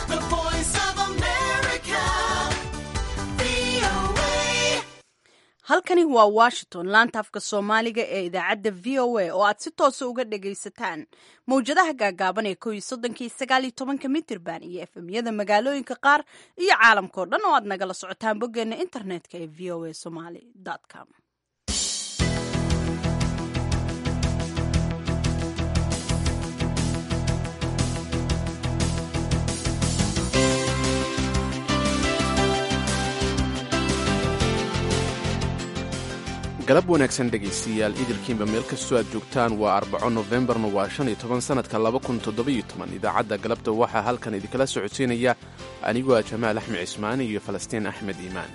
The voice of America. VOA. halkani waa washington laanta afka soomaaliga ee idaacadda v o a oo aad si toosa uga dhagaysataan mawjadaha gaagaaban ee ko iyo soddonkii sagaal iyo tobanka mitirban iyo efemyada magaalooyinka qaar iyo caalamkao dhan oo aad nagala socotaan boggeena internetka ee v o a somaly com galab wanaagsan dhegaystayaal idilkiinba meel kastoo aad joogtaan waa arbaco nofembarna waa shan iyo toban sannadka laba kun toddobiyo toban idaacadda galabta waxaa halkan idinkala socodsiinaya anigoo ah jamaal axmed cismaani iyo falastiin axmed iimaan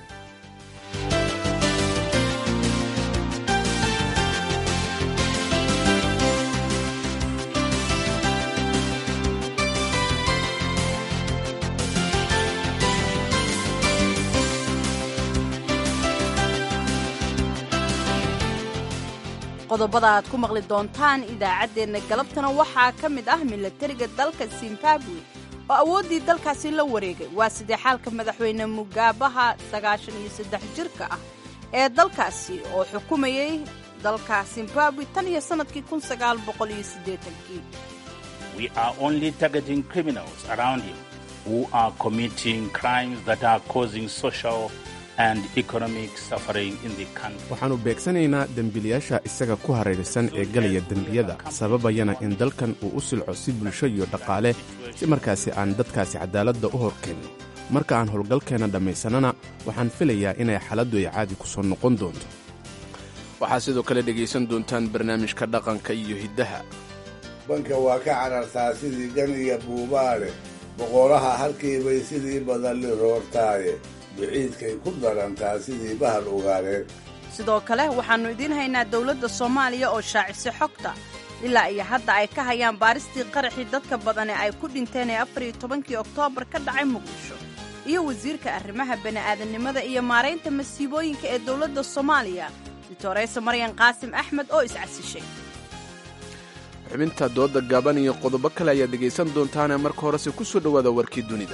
qodobada aad ku maqli doontaan idaacaddeenna galabtana waxaa ka mid ah milatariga dalka zimbabwe oo awooddii dalkaasi la wareegay waa sidee xaalka madaxweyne mugaabaha sagaashan iyo saddex jirka ah ee dalkaasi oo xukumayay dalka zimbabwe tan iyo sannadkii kun sagaal boqol iyo siddeetankii We are only targeting criminals around him who are committing crimes that are causing social and economic suffering in the country. waxaannu beegsanaynaa dembiilayaasha isaga ku hareeraysan ee galaya dembiyada sababayana in dalkan uu u silco si bulsho iyo dhaqaale si markaasi aan dadkaasi cadaaladda u horkeenno marka aan howlgalkeenna dhammaysanana waxaan filayaa inay xaaladdu ay caadi ku soo noqon doonto waxaad sidoo kale dhegaysan doontaan barnaamijka dhaqanka iyo hiddaha banka waa ka carartaa sidii gan iyo buubaale boqoraha halkiibay sidii badan liroortaaye biciidkay ku darantaa sidii bahal ogaareed sidoo kale waxaannu idiin haynaa dowladda soomaaliya oo shaacisay xogta ilaa iyo hadda ay ka hayaan baaristii qaraxii dadka badane ay ku dhinteen ee afar iyo tobankii oktoobar ka dhacay muqdisho iyo wasiirka arrimaha bani'aadamnimada iyo maaraynta masiibooyinka ee dowladda soomaaliya doctoreyse maryan qaasim axmed oo iscasishay xubinta dooda gaaban iyo qodobo kale ayaad dhegaysan doontaane marka horese ku soo dhowaada warkii dunida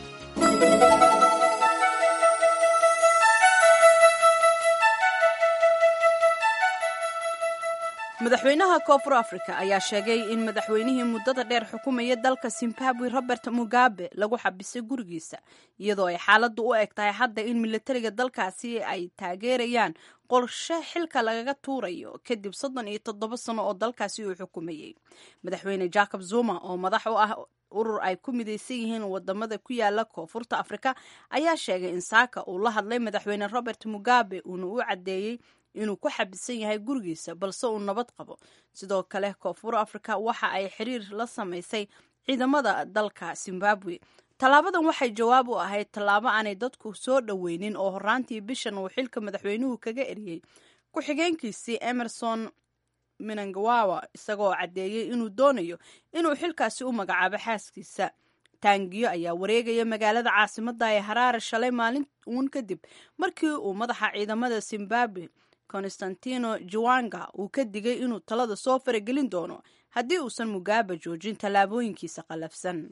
madaxweynaha koonfur africa ayaa sheegay in madaxweynihii muddada dheer xukumaya dalka zimbabwe robert mugabe lagu xabisay gurigiisa iyadoo ay xaaladdu u eg tahay hadda in milatariga dalkaasi ay taageerayaan qorshe xilka lagaga tuurayo kadib soddon iyo toddoba sano oo dalkaasi uu xukumayey madaxweyne jacob zuma oo madax u ah urur ay ku midaysan yihiin wadamada ku yaala koonfurta afrika ayaa sheegay in saaka uu la hadlay madaxweyne robert mugabe uuna u caddeeyey inuu ku xabisan yahay gurigiisa balse uu nabad qabo sidoo kale koonfur afrika waxa ay xiriir la samaysay ciidamada dalka zimbabwe tallaabadan waxay jawaab u ahayd tallaabo aanay dadku soo dhoweynin oo horaantii bishan uu xilka madaxweynuhu kaga eriyey ku-xigeenkiisii emerson minangawawa isagoo caddeeyey inuu doonayo inuu xilkaasi u magacaabo xaaskiisa taangiyo ayaa wareegaya magaalada caasimadda ee haraare shalay maalin uun kadib markii uu madaxa ciidamada zimbabwe constantino juwanga uu ka digay inuu talada soo faragelin doono haddii uusan mugaaba joojin tallaabooyinkiisa qallafsan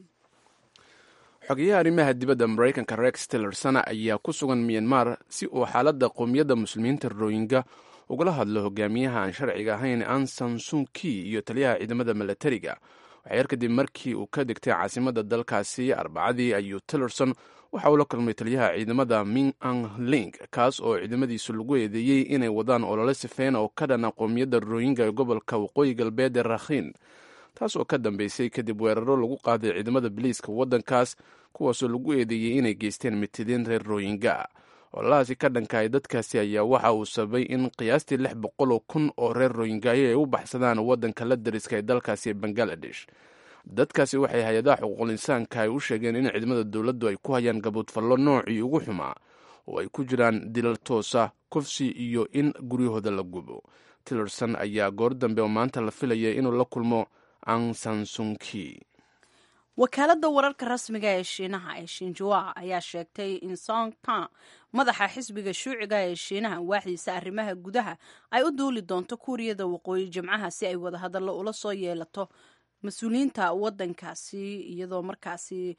xogeyaha arrimaha dibadda maraykanka rex tillerson ayaa ku sugan myanmar si uu xaaladda qowmiyadda muslimiinta royinga ugala hadlo hogaamiyaha aan sharciga ahayn ansan sunki iyo taliyaha ciidamada milatariga waxyar kadib markii uu ka degtay caasimadda dalkaasi arbacadii ayuu tillerson waxa uu la kulmay taliyaha ciidamada ming ang ling kaas oo ciidamadiisu lagu eedeeyey inay wadaan olole sifeen oo ka dhana qowmiyadda rooyinga ee gobolka waqooyi galbeed ee rakhiin taas oo ka dambeysay kadib weeraro lagu qaaday ciidamada biliiska waddankaas kuwaasoo lagu eedeeyey inay geysteen mitideen reer rooyinga ololahaasi ka dhankahay dadkaasi ayaa waxa uu sababay in qiyaastii lix boqoloo kun oo reer rooyingaayo ay u baxsadaan waddanka la dariska ee dalkaasi ee bangaladesh dadkaasi waxay hay-adaha xuquuqul insaanka ay u sheegeen in ciidamada dowladdu ay ku hayaan gabuudfallo noocii ugu xumaa oo ay ku jiraan dilal toosa kufsi iyo in guryahooda la gubo tillerson ayaa goor dambe oo maanta la filayay inuu la kulmo angsansunki wakaaladda wararka rasmiga ee shiinaha ee shinjua ayaa sheegtay in songka madaxa xisbiga shuuciga ee shiinaha waaxdiisa arrimaha gudaha ay u duuli doonto kuuriyada waqooyi jimcaha si ay wadahadallo ula soo yeelato mas-uuliyiinta waddankaasi iyadoo markaasi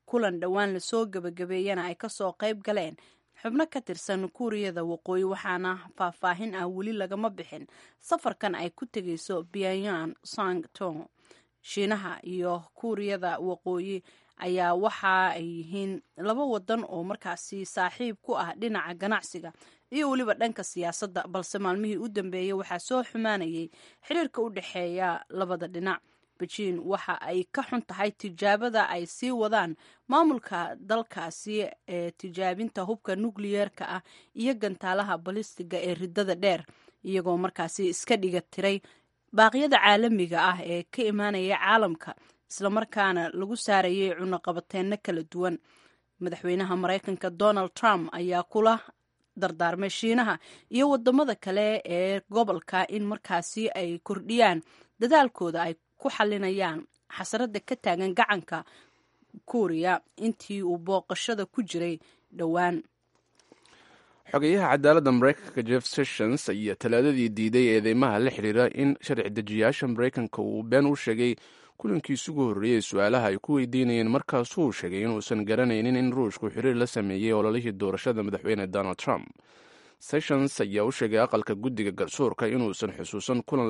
kulan dhowaan lasoo gebagabeeyana ay kasoo qayb galeen xubno ka tirsan kuuriyada waqooyi waxaana faahfaahin ah weli lagama bixin safarkan ay ku tegayso pyongyang sangtong shiinaha iyo kuuriyada waqooyi ayaa waxa ay yihiin laba wadan oo markaasi saaxiib ku ah dhinaca ganacsiga iyo weliba dhanka siyaasadda balse maalmihii u dambeeyey waxaa soo xumaanayay xiriirka u dhexeeya labada dhinac bejiin waxa ay ka xun tahay tijaabada ay sii wadaan maamulka dalkaasi ee tijaabinta hubka nukliyeerka ah iyo gantaalaha balistiga ee ridada dheer iyagoo markaasi iska dhiga tiray baaqyada caalamiga ah ee ka imaanaya caalamka islamarkaana lagu saarayay cunaqabateenno kala duwan madaxweynaha maraykanka donald trump ayaa kula dardaarmay shiinaha iyo wadamada kale ee gobolka in markaasi ay kordhiyaan dadaalkooda ay ku xalinayaan xasarada ka taagan gacanka kuuriya intii uu booqashada ku jiray dhowaan xogeyaha cadaaladda maraykanka jeff sessions ayaa talaadadii diiday eedeymaha la xiriira in sharci dejiyaasha maraykanka uu been u sheegay kulankiisi ugu horreeyey su-aalaha ay ku weydiinayeen markaasuu sheegay inuusan garanaynin in ruushku xiriir la sameeyey ololihii doorashada madaxweyne donald trump sessions ayaa u sheegay aqalka guddiga garsoorka inuusan xusuusan kulan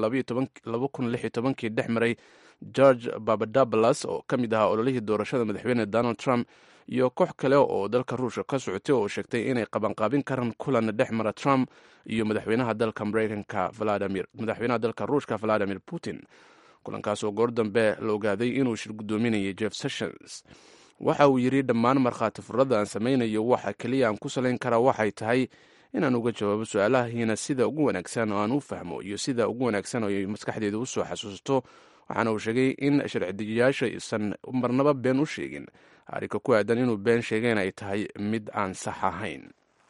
kii dhex maray george babadablas oo ka mid ahaa ololihii doorashada madaxweyne donald trump iyo koox kale oo dalka ruushka ka socotay oo sheegtay inay qabanqaabin karaan kulan dhex mara trump iyo madaxweynaha dalka maraykanka madaxweynaha dalka ruushka valadimir putin kulankaas oo goor dambe la ogaaday inuu shir guddoominayay jeff sessions waxa uu yidhi dhammaan markhaati furada aan samaynayo waxa keliya aan ku salayn karaa waxay tahay inaan uga jawaabo su-aalahiina sida ugu wanaagsan oo aan u fahmo iyo sida ugu wanaagsan oo ay maskaxdeeda usoo xasuusato waxaana uu sheegay in sharci-dejiyaasha isan marnaba been u sheegin arrinka ku aadan inuu been sheegeen ay tahay mid aan sax ahayn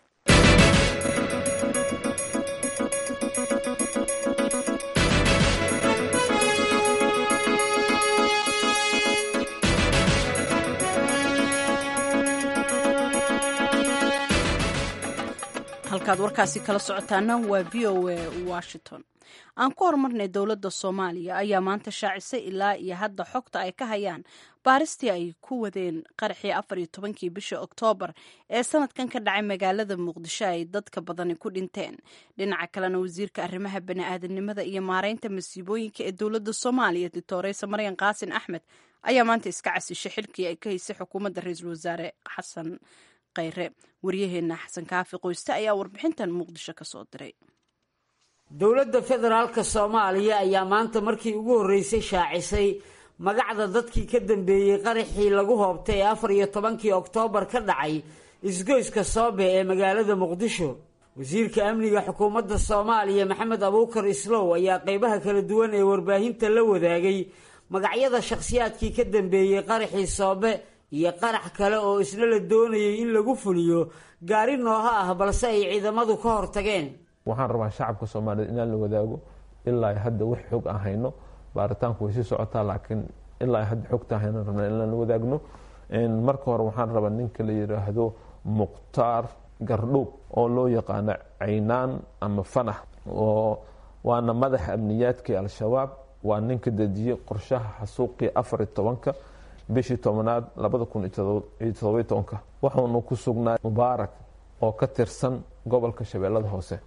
halkaad warkaasi kala socotaana waa v o a washington aan ku horumarnay dowladda soomaaliya ayaa maanta shaacisay ilaa iyo hadda xogta ay ka hayaan baaristii ay ku wadeen qaraxii afar iyo tobankii bisha oktoobar ee sanadkan ka dhacay magaalada muqdisho ay dadka badani ku dhinteen dhinaca kalena wasiirka arrimaha bani-aadanimada iyo maareynta masiibooyinka ee dowladda soomaaliya doctoreysa maryan qaasin axmed ayaa maanta iska casishay xilkii ay ka haysay xukuumadda ra-iisul wasaare xasan kheyre waryaheena xasan kaafi qoyste ayaa warbixintan muqdisho ka soo diray dowladda federaalka soomaaliya ayaa maanta markii ugu horreysay shaacisay magacda dadkii ka dambeeyey qaraxii lagu hoobtay ee afar iyo tobankii oktoobar ka dhacay isgoyska soobe ee magaalada muqdisho wasiirka amniga xukuumadda soomaaliya maxamed abuukar islow ayaa qeybaha kala duwan ee warbaahinta la wadaagay magacyada shakhsiyaadkii ka dambeeyey qaraxii soobe iyo qarax kale oo isna la doonayay in lagu fuliyo gaari nooha ah balse ay ciidamadu ka hortageen waxaan rabaa shacabka soomaaliyeed inaan la wadaago ilaa hadda wax xog aan hayno baaritaanku way sii socotaa laakiin ilaa hadda xogta hayno rabna inaan la wadaagno marka hore waxaan rabaa ninka la yidhaahdo mukhtaar gardhuub oo loo yaqaano caynaan ama fanax oo waana madaxa amniyaadkii al-shabaab waa ninka dejiyey qorshaha xasuuqii afar iyo tobanka bishii tobanaad labada kun iyo todobiyo tobanka waxaunu ku sugnaa mubaarak oo ka tirsan gobolka shabeellada hoose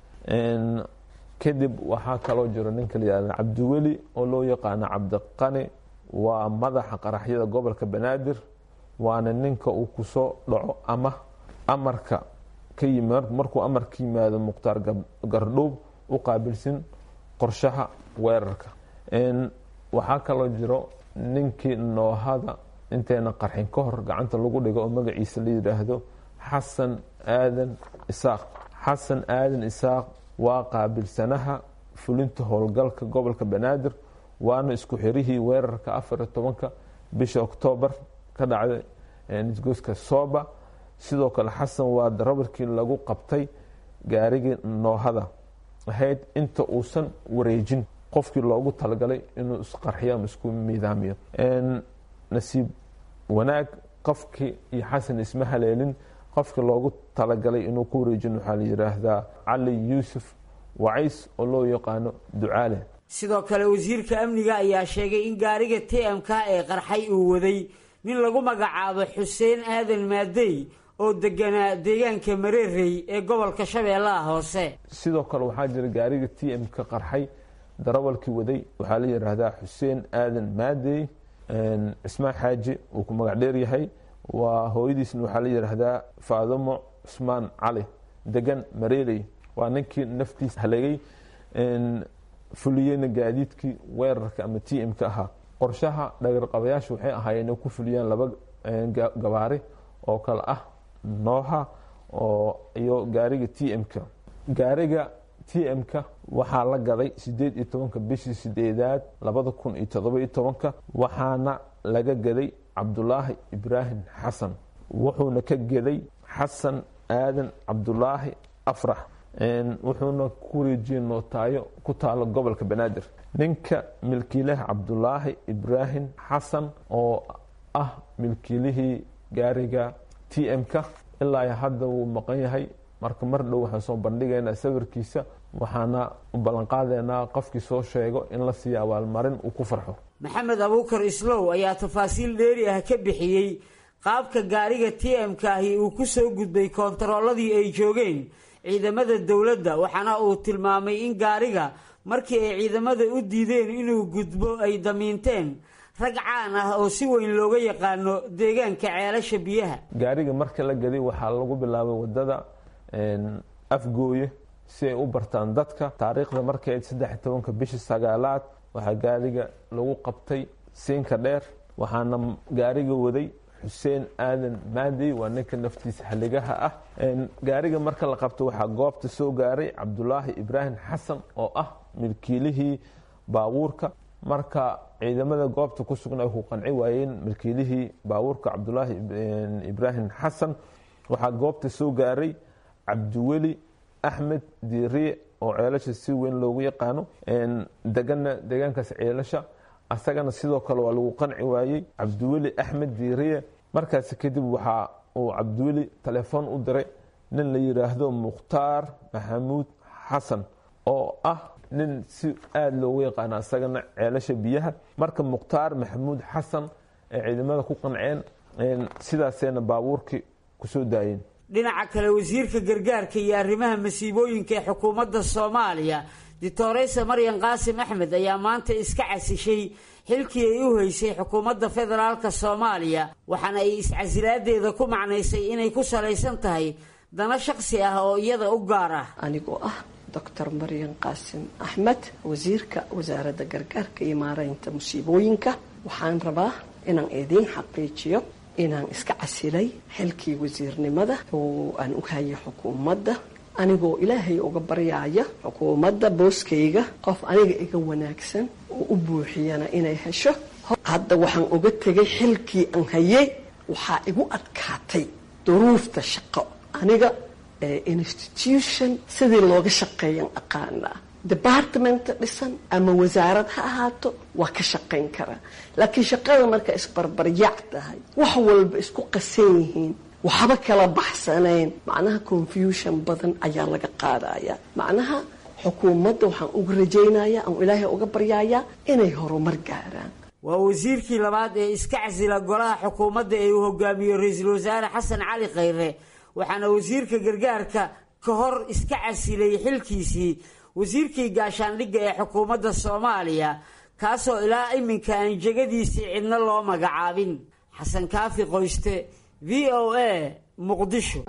kadib waxaa kaloo jiro ninka la yihahda cabdiweli oo loo yaqaano cabdiqani waa madaxa qaraxyada gobolka banaadir waana ninka uu kusoo dhaco ama amarka ka yimi markuu amarka yimaado mukhtaar gardhuub u qaabilsin qorshaha weerarka waxaa kaloo jiro ninkii noohada intayna qarxin ka hor gacanta lagu dhigo oo magaciisa la yidhaahdo xasan aadan isaaq xasan aadan isaaq waa qaabilsanaha fulinta howlgalka gobolka banaadir waana isku xirihii weerarka afar iyo tobanka bisha oktoobar ka dhacday isgoyska sooba sidoo kale xasan waa darabarkii lagu qabtay gaarigii noohada ahayd inta uusan wareejin qofkii loogu talagalay inuu isqarxiyo ama isku miidaamiyo nasiib wanaag qofkii iyo xasan isma haleelin qofkii loogu talagalay inuu ku wareejin waxaa la yidhaahdaa cali yuusuf wacays oo loo yaqaano ducaale sidoo kale wasiirka amniga ayaa sheegay in gaariga t m k ee qarxay uu waday nin lagu magacaabo xuseen aadan maadey oo deganaa deegaanka mareerey ee gobolka shabeellaha hoose sidoo kale waxaa jira gaariga t m ka qarxay darawalkii waday waxaa la yidhaahdaa xuseen aadan maadey cismaan xaaji uu ku magac dheer yahay waa hooyadiisna waxaa la yidhaahdaa faadamo cusmaan cali degan mareerey waa ninkii naftiisa halegay fuliyeyna gaadiidkii weerarka ama t m ka ahaa qorshaha dhagarqabayaashu waxay ahaayeen inay ku fuliyaan laba gabaari oo kale ah nooha oo iyo gaariga t m-ka gaariga t m-ka waxaa la gaday sideed iyo tobanka bishii sideedaad labada kun iyo todoba iyo tobanka waxaana laga gaday cabdulaahi ibraahim xasan wuxuuna ka geday xasan aadan cabdulaahi afrax wuxuuna ku wareejiyey nootaayo ku taalo gobolka banaadir ninka milkiilaha cabdulaahi ibraahim xasan oo ah milkiilihii gaariga t m-ka ilaa hadda wuu maqan yahay marka mar dhow waxaan soo bandhigaynaa sawirkiisa waxaana u ballanqaadeynaa qofkii soo sheego in la siiya abaalmarin uu ku farxo maxamed abuukar islow ayaa tafaasiil dheeri ah ka bixiyey qaabka gaariga t m-ka ahi uu ku soo gudbay koontarooladii ay joogeen ciidamada dowladda waxaana uu tilmaamay in gaariga markii ay ciidamada u diideen inuu gudbo ay damiinteen rag caan ah oo si weyn looga yaqaano deegaanka ceelasha biyaha gaariga marka la gaday waxaa lagu bilaabay wadada afgooye si ay u bartaan dadka taariikhda markay saddex iyo tobanka bishii sagaalaad waxaa gaariga lagu qabtay siinka dheer waxaana gaariga waday xuseen aadan maadey waa ninka naftiisa xaligaha ah gaariga marka la qabto waxaa goobta soo gaaray cabdulaahi ibraahim xasan oo ah milkiilihii baabuurka marka ciidamada goobta ku sugna ay ku qanci waayeen milkiilihii baabuurka cabdulaahi ibraahim xasan waxaa goobta soo gaaray cabdiweli axmed diiriye oo ceelasha si weyn loogu yaqaano degana deegaankaas ceelasha asagana sidoo kale waa lagu qanci waayey cabdiweli axmed diiriye markaasi kadib waxaa uu cabdiweli telefoon u diray nin la yidhaahdo mukhtaar maxamuud xasan oo ah nin si aada loogu yaqaano asagana ceelasha biyaha marka mukhtaar maxamuud xasan ay ciidamada ku qanceen sidaasayna baabuurkii kusoo daayeen dhinaca kale wasiirka gargaarka iyo arrimaha masiibooyinka ee xukuumadda soomaaliya doctoreysa maryan qaasim axmed ayaa maanta iska casishay xilkii ay u haysay xukuumadda federaalka soomaaliya waxaana ay iscasilaadeeda ku macnaysay inay ku salaysan tahay dana shaqsi ah oo iyada u gaar ah anigoo ah doctor maryan qaasim axmed wasiirka wasaaradda gargaarka iyo maaraynta musiibooyinka waxaan rabaa inaan idiin xaqiijiyo inaan iska casilay xilkii wasiirnimada oo aan u hayay xukuumadda anigoo ilaahay uga baryaaya xukuumadda booskayga qof aniga iga wanaagsan oo u buuxiyana inay hesho hadda waxaan uga tegay xilkii aan hayay waxaa igu adkaatay duruufta shaqo aniga institution sidii looga shaqeeyan aqaanaa departmenta dhisan ama wasaarad ha ahaato waa ka shaqayn karaa laakiin shaqada marka isbarbaryac tahay wax walba isku qasan yihiin waxba kala baxsanayn macnaha confusion badan ayaa laga qaadaya macnaha xukuumadda waxaan uga rajaynayaa aan ilaahay uga baryayaa inay horumar gaaraan waa wasiirkii labaad ee iska casila golaha xukuumadda ee uu hogaamiyo ra-iisul wasaare xasan cali khayre waxaana wasiirka gargaarka ka hor iska casilay xilkiisii wasiirkii gaashaandhigga ee xukuumadda soomaaliya kaasoo ilaa iminka aan jegadiisii cidna loo magacaabin xasan kaafi qoyste v o a muqdisho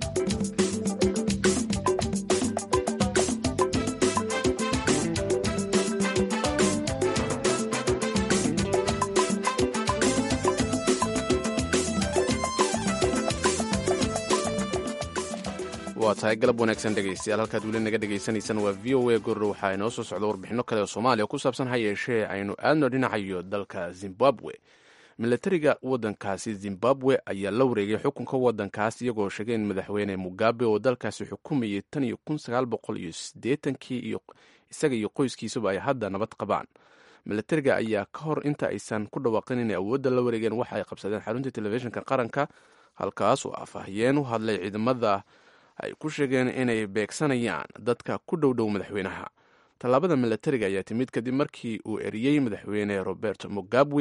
waa tahay galab wanaagsan dhegaystayaal halkaad weli naga dhagaysanaysaan waa v o a gorro waxaa inoo soo socda warbixinno kale oo soomaaliya ku saabsan ha yeeshee aynu aadno dhinacayo dalka zimbabwe milatariga waddankaasi zimbabwe ayaa la wareegay xukunka waddankaas iyagoo sheegay in madaxweyne mugabe oo dalkaasi xukumayay tan iyo kun sagaal boqol iyo siddeetankii iyo isaga iyo qoyskiisuba ay hadda nabad qabaan milatariga ayaa ka hor inta aysan ku dhawaaqin inay awoodda la wareegeen waxa ay qabsadeen xarunta telefishinka qaranka halkaas oo afahayeen u hadlay ciidamada ay ku sheegeen inay beegsanayaan dadka ku dhow dhow madaxweynaha tallaabada milatariga ayaa timid kadib markii uu eriyey madaxweyne robert mugabe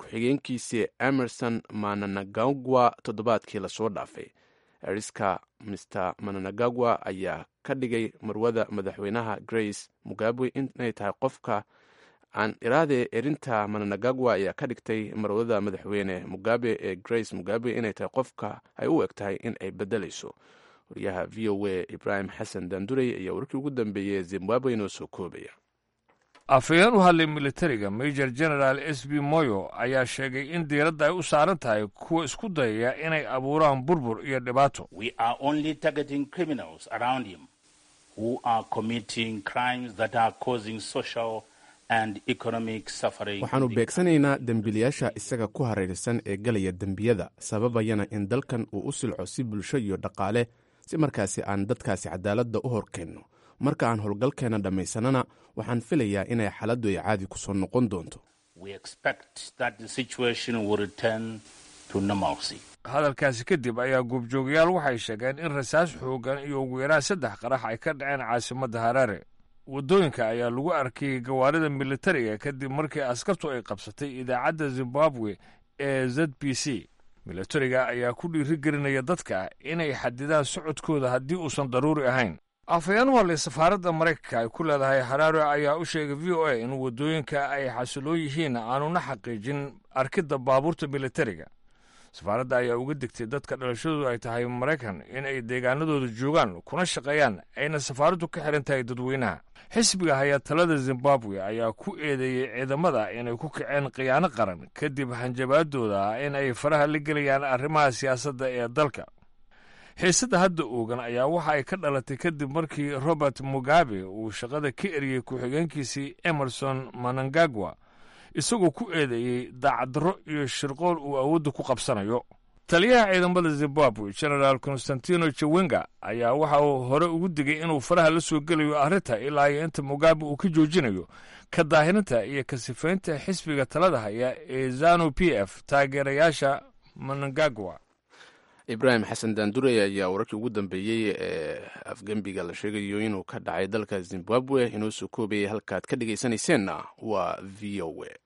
ku-xigeenkiisii emerson mananagagwa toddobaadkii lasoo dhaafay eriska mr mananagagwa ayaa ka dhigay marwada madaxweynaha grace mugabe inay tahay qofka aan iraade erinta mananagagwa ayaa ka dhigtay marwada madaxweyne mugabe ee grace mugabe inay tahay qofka ay u eg tahay in ay bedelayso wariyaha v o a ibraahim xasan daandurey ayaa warkii ugu dambeeyey zimbabwe inoo soo koobaya afhayeen u hadlay militariga major general s b moyo ayaa sheegay in diiradda ay u saaran tahay kuwa isku dayaya inay abuuraan burbur iyo dhibaato We are only targeting criminals around him who are committing crimes that are causing social and economic suffering. waxaannu beegsanaynaa dembiilayaasha isaga ku hareeraysan ee galaya dembiyada sababayana in dalkan uu u silco si bulsho iyo dhaqaale si markaasi aan dadkaasi cadaaladda u horkeenno marka aan howlgalkeenna dhammaysanana waxaan filayaa inay xaaladdu ay caadi ku soo noqon doonto We expect that the situation will return to normalcy. hadalkaasi kadib ayaa goobjoogayaal waxay sheegeen in rasaas xooggan iyo ugu yaraan saddex qarax ay ka dhaceen caasimadda haraare waddooyinka ayaa lagu arkayay gawaarida militariga kadib markii askartu ay qabsatay idaacadda zimbabwe ee z b c militariga ayaa ku dhiirigelinaya dadka inay xadidaan socodkooda haddii uusan daruuri ahayn afhayeen u hadlay safaaradda maraykanka ay ku leedahay haraare ayaa u sheegay v o a in waddooyinka ay xasiloon yihiin aanuna xaqiijin arkidda baabuurta militariga safaaradda ayaa uga digtay dadka dhalashadoodu ay tahay maraykan in ay deegaanadooda joogaan kuna shaqeeyaan ayna safaaraddu ka xihan tahay dadweynaha xisbiga hayaa talada zimbabwe ayaa ku eedeeyey ciidamada inay ku kaceen khiyaano qaran kadib hanjabaadooda in ay faraha la gelayaan arrimaha siyaasadda ee dalka xiisadda hadda oogan ayaa waxa ay ka dhalatay kadib markii robert mugabe uu shaqada ka eriyey ku-xigeenkiisii emerson manangagwa isagoo ku eedeeyey daacaddarro iyo shirqool uu awoodda ku qabsanayo taliyaha ciidamada zimbabwe genaraal konstantino jawenga ayaa waxa uu hore ugu digay inuu faraha la soo gelayo arrinta ilaa iyo inta mugabe uu ka joojinayo ka daahirinta iyo ka sifaynta xisbiga talada haya ee zanu p f taageerayaasha manangagwa ibraahim xasan daandurey ayaa wararkii ugu dambeeyey ee afgembiga la sheegayo inuu ka dhacay dalka zimbabwe inoo soo koobayay halkaad ka dhegaysanayseena waa v o a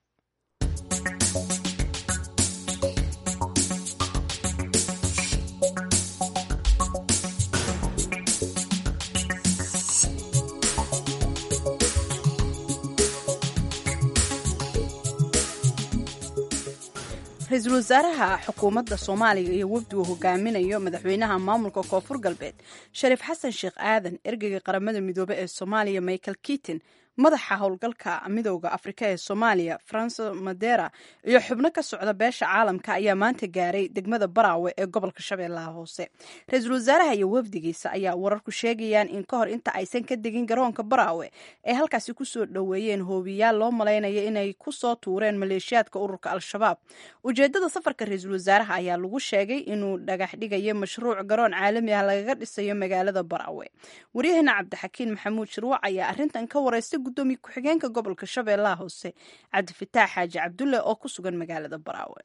ra-iisul wasaaraha xukuumadda soomaaliya iyo wafdi uu hogaaminayo madaxweynaha maamulka koonfur galbeed shariif xasan sheekh aadan ergeyga qaramada midoobe ee soomaaliya michael kitin madaxa howlgalka midooda afrika ee soomaaliya franco madera iyo xubno ka socda beesha caalamka ayaa maanta gaaray degmada baraawe ee gobolka shabeellaha hoose ra-iisul wasaaraha iyo wafdigiisa ayaa wararku sheegayaan in ka hor inta aysan ka degin garoonka baraawe ay halkaasi kusoo dhoweeyeen hoobiyaal loo malaynaya inay kusoo tuureen maleeshiyaadka ururka al-shabaab ujeedada safarka ra-iisul wasaaraha ayaa lagu sheegay inuu dhagax dhigayo mashruuc garoon caalami ah lagaga dhisayo magaalada baraawe waryaheena cabdixakiin maxamuud shirwac ayaa arintan ka wareystay gudoomiye ku-xigeenka gobolka shabeellaha hoose cabdifataax xaaji cabdulle oo ku sugan magaalada baraawe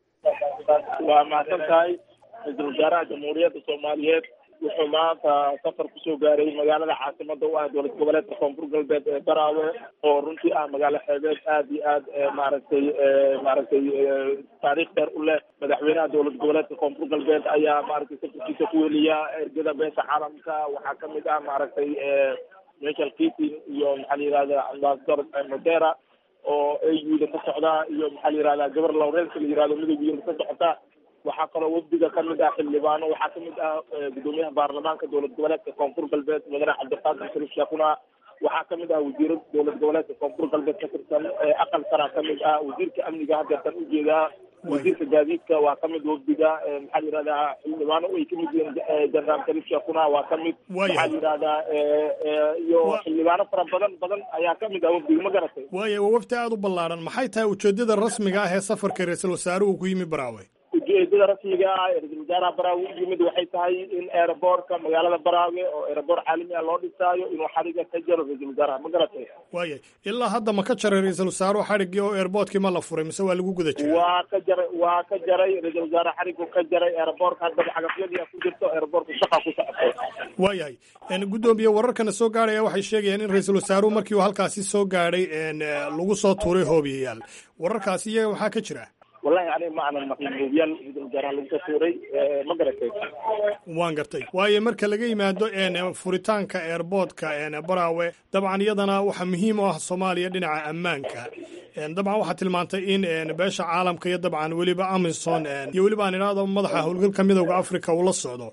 waa mahadsan tahay ra-iisul wasaaraha jamhuuriyadda soomaaliyeed wuxuu maanta safar kusoo gaaray magaalada caasimada u ah dowlad goboleedka koonfur galbeed ee baraawe oo runtii ah magaalo xeebeed aad iyo aad maaragtay maaragtay taariikh dheer u leh madaxweynaha dowlad goboleedka koonfur galbeed ayaa maaragtay safarkiisa ku weliya ergada beesha caalamka waxaa kamid ah maaragtay michael keating iyo maxaa la yihahda ambassador modera oo auda ka socda iyo maxaa la yihahda gabar lawreelka la yihahdo midowgiina ka socota waxaa kaloo wafdiga kamid ah xildhibaano waxaa kamid ah gudoomiyaha baarlamaanka dowlad goboleedka koonfur galbeed mudane cabdiqaadir shariif sheekuna waxaa kamid ah wasiiro dowlad goboleedka koonfur galbeed ka tirsan aqal sara kamid ah wasiirka amniga hadeertan ujeedaa wasiirka gaadiidka waa kamid wafdiga maxaa la yihahdaa xildhibaano ay kamid yihiin jenaraal shariif sheekuna waa kamid waxaa la yihahdaa iyo xildhibaano fara badan badan ayaa kamid ah wafdiga ma garatay waaya waa wafdi aada u ballaaran maxay tahay ujeedada rasmiga ah ee safarka ra-iisul wasaaruhu ku yimi baraawe ujeedada rasmiga ah ee ra-isul wasaaraha baraawe u yimid waxay tahay in aeroboortka magaalada baraawe oo aeroboor caalami ah loo dhisaayo inuu xariga ka jaro ra-isul wasaaraha ma garatay waayay ilaa hadda ma ka jaray ra-iisul wasaaruhu xadhiggii oo airboortkii ma la furay mise waa lagu guda jiray waa ka jaray waa ka jaray ra-isul wasaare xarigu ka jaray aeroboortka haddaba xagafyadii ku jirto aeroboortka shaqa ku socotay waayahay gudoomiye wararkana soo gaadhaya waxay sheegayaan in ra-iisul wasaaruhu markii uu halkaasi soo gaadhay lagu soo tuuray hoobiyayaal wararkaasi iyaga waxaa ka jira wallahi aniga ma aanan maqlin hoobiyaal ra-iisul wasaaraha lagu soo tuuray ma garatay waan gartay waayo marka laga yimaado furitaanka airboodka baraawe dabcan iyadana waxaa muhiim u ah soomaaliya dhinaca ammaanka dabcan waxaa tilmaantay in beesha caalamka iyo dabcan weliba amison iyo weliba aan idhaahdo madaxa howlgalka midowda africa uu la socdo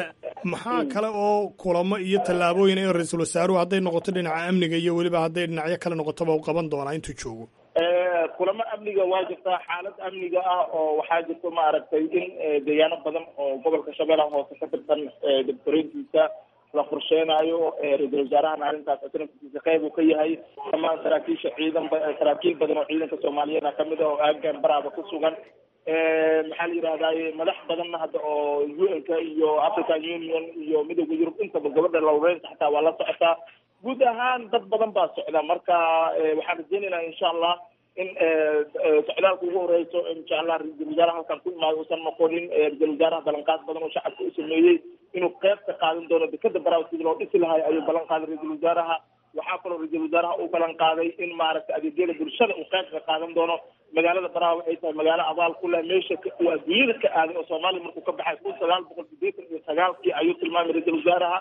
maxaa kale oo kulamo iyo tallaabooyin ee ra-iisul wasaaruhu hadday noqoto dhinaca amniga iyo weliba hadday dhinacyo kale noqotoba u qaban doonaa intuu joogo kulamo amniga waa jirtaa xaalad amniga ah oo waxaa jirta maaragtay in deegaano badan oo gobolka shabeellaha hoose ka tirsan dibkoreyntiisa la qorsheenaayo ra-iisul wasaarahana arrintaas asnaftiisa qeyb uu ka yahay dhammaan saraakiisha ciidan saraakiil badan oo ciidanka soomaaliyeed ah kamid ah oo aagan baraaba ku sugan maxaa la yidhahdaye madax badanna hadda oo u n ka iyo african union iyo midowda yurub intaba gabadha lawreynta xataa waa la socotaa guud ahaan dad badan baa socda marka waxaan rajeynaynaa insha allah in socdaalka ugu horeyso insha allah ra-iisul wasaaraha halkan ku imaado uusan noqonin ra-isul wasaaraha ballanqaad badan oo shacabka u sameeyey inuu qeyb ka qaadan doono dekada baraaw sidii loo dhisi lahay ayuu ballan qaaday ra-iisul wasaaraha waxaa kaloo ra-iisul wasaaraha uu ballan qaaday in maaragtay adeegyada bulshada uu qeyb ka qaadan doono magaalada baraawe ay tahay magaalo abaal ku leh meesha uu adduunyada ka aaday oo soomaaliya markuu ka baxay kun sagaal boqol sideetan iyo sagaalkii ayuu tilmaamay ra-iisul wasaaraha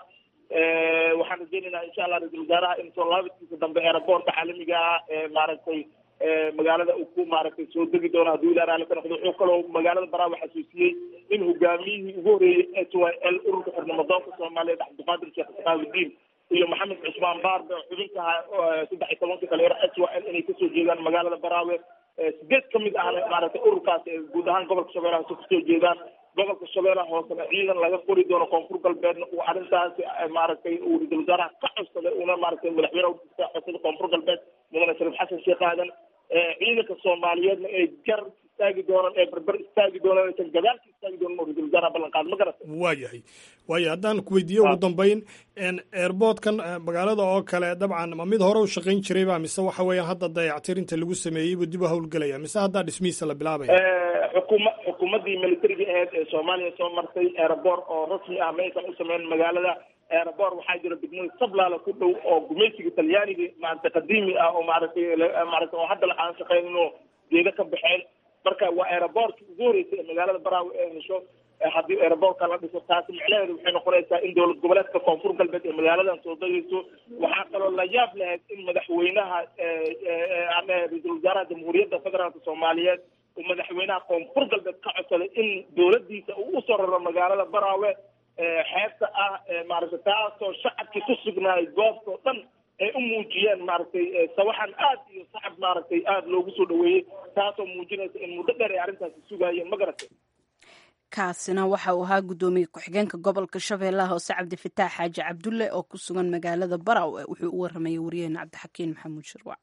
waxaan rajeynaynaa insha allah ra-iisul wasaaraha in soo laabadkiisa dambe eeraboorka caalamiga ah ee maaragtay magaalada uu ku maaragtay soo degi doono hadduu ilaa raali ka noqdo wuxuu kaloo magaalada baraawe xasuusiyey in hogaamiyihii ugu horreeyey h y l ururka xirnimadoonka soomaaliyeed cabdiqaadir sheekh isqaawidiin iyo maxamed cusmaan baarbe oo xubinka ahaa saddex iyo tobankii dhalinyaro h y l inay kasoo jeedaan magaalada baraawe sideed ka mid ahna maaragtay ururkaas guud ahaan gobolka shabeellaha hoose kasoo jeedaan gobolka shabeellaha hoosena ciidan laga qori doono koonfur galbeedna uu arrintaasi maaragtay uu ra-iisul wasaaraha ka codsaday uuna maaragtay madaxweyne ka codsaday koonfur galbeed mudane shariif xasan sheekh aadan ciidanka soomaaliyeedna ay gar istaagi doonaan ee barbar istaagi doonaan aysan gadaalka istaagi doonan oo ra-iisul wasaaraha ballan qaad ma garata waa yahay waayo haddaan ku weydiiye ugu dambeyn airboodkan magaalada oo kale dabcan ma mid hore u shaqayn jirayba mise waxa weeyaan hadda dayactirinta lagu sameeyey buu dib u howlgelaya mise haddaa dhismihiisa la bilaabaya xukuma xukuumaddii militariga aheyd ee soomaaliya soo martay airboor oo rasmi ah maysan u sameyn magaalada airboor waxaa jira degmada sablaala ku dhow oo gumaysiga talyaaniga maaragtay qadiimi ah oo maaragtay maaragtay oo hadda aan shaqeyninoo geeda ka baxeen marka waa airboorkii ugu horeysay ee magaalada baraawe ee hesho haddii airboorka la dhiso taasi micnaheedu waxay noqonaysaa in dowlad goboleedka koonfur galbeed ee magaaladan soo degeyso waxaa kaloo la yaab lahayd in madaxweynaha ama ra-iisul wasaaraha jamhuuriyadda federaalka soomaaliyeed uu madaxweynaha koonfur galbeed ka codsaday in dowladdiisa uu usoo raro magaalada baraawe xeebta ah maaragtay taasoo shacabkii ku sugnaayay goobtao dhan ay u muujiyeen maaragtay sawaxan aad iyo sacab maaragtay aada loogu soo dhaweeyey taasoo muujinaysa in muddo dheer ay arrintaasi sugaayeen ma garatay kaasina waxa uu ahaa guddoomiye ku-xigeenka gobolka shabeellaha hoose cabdifataax xaaji cabdulle oo ku sugan magaalada baraawe wuxuu u waramayay wariyaheena cabdixakiin maxamuud shirwac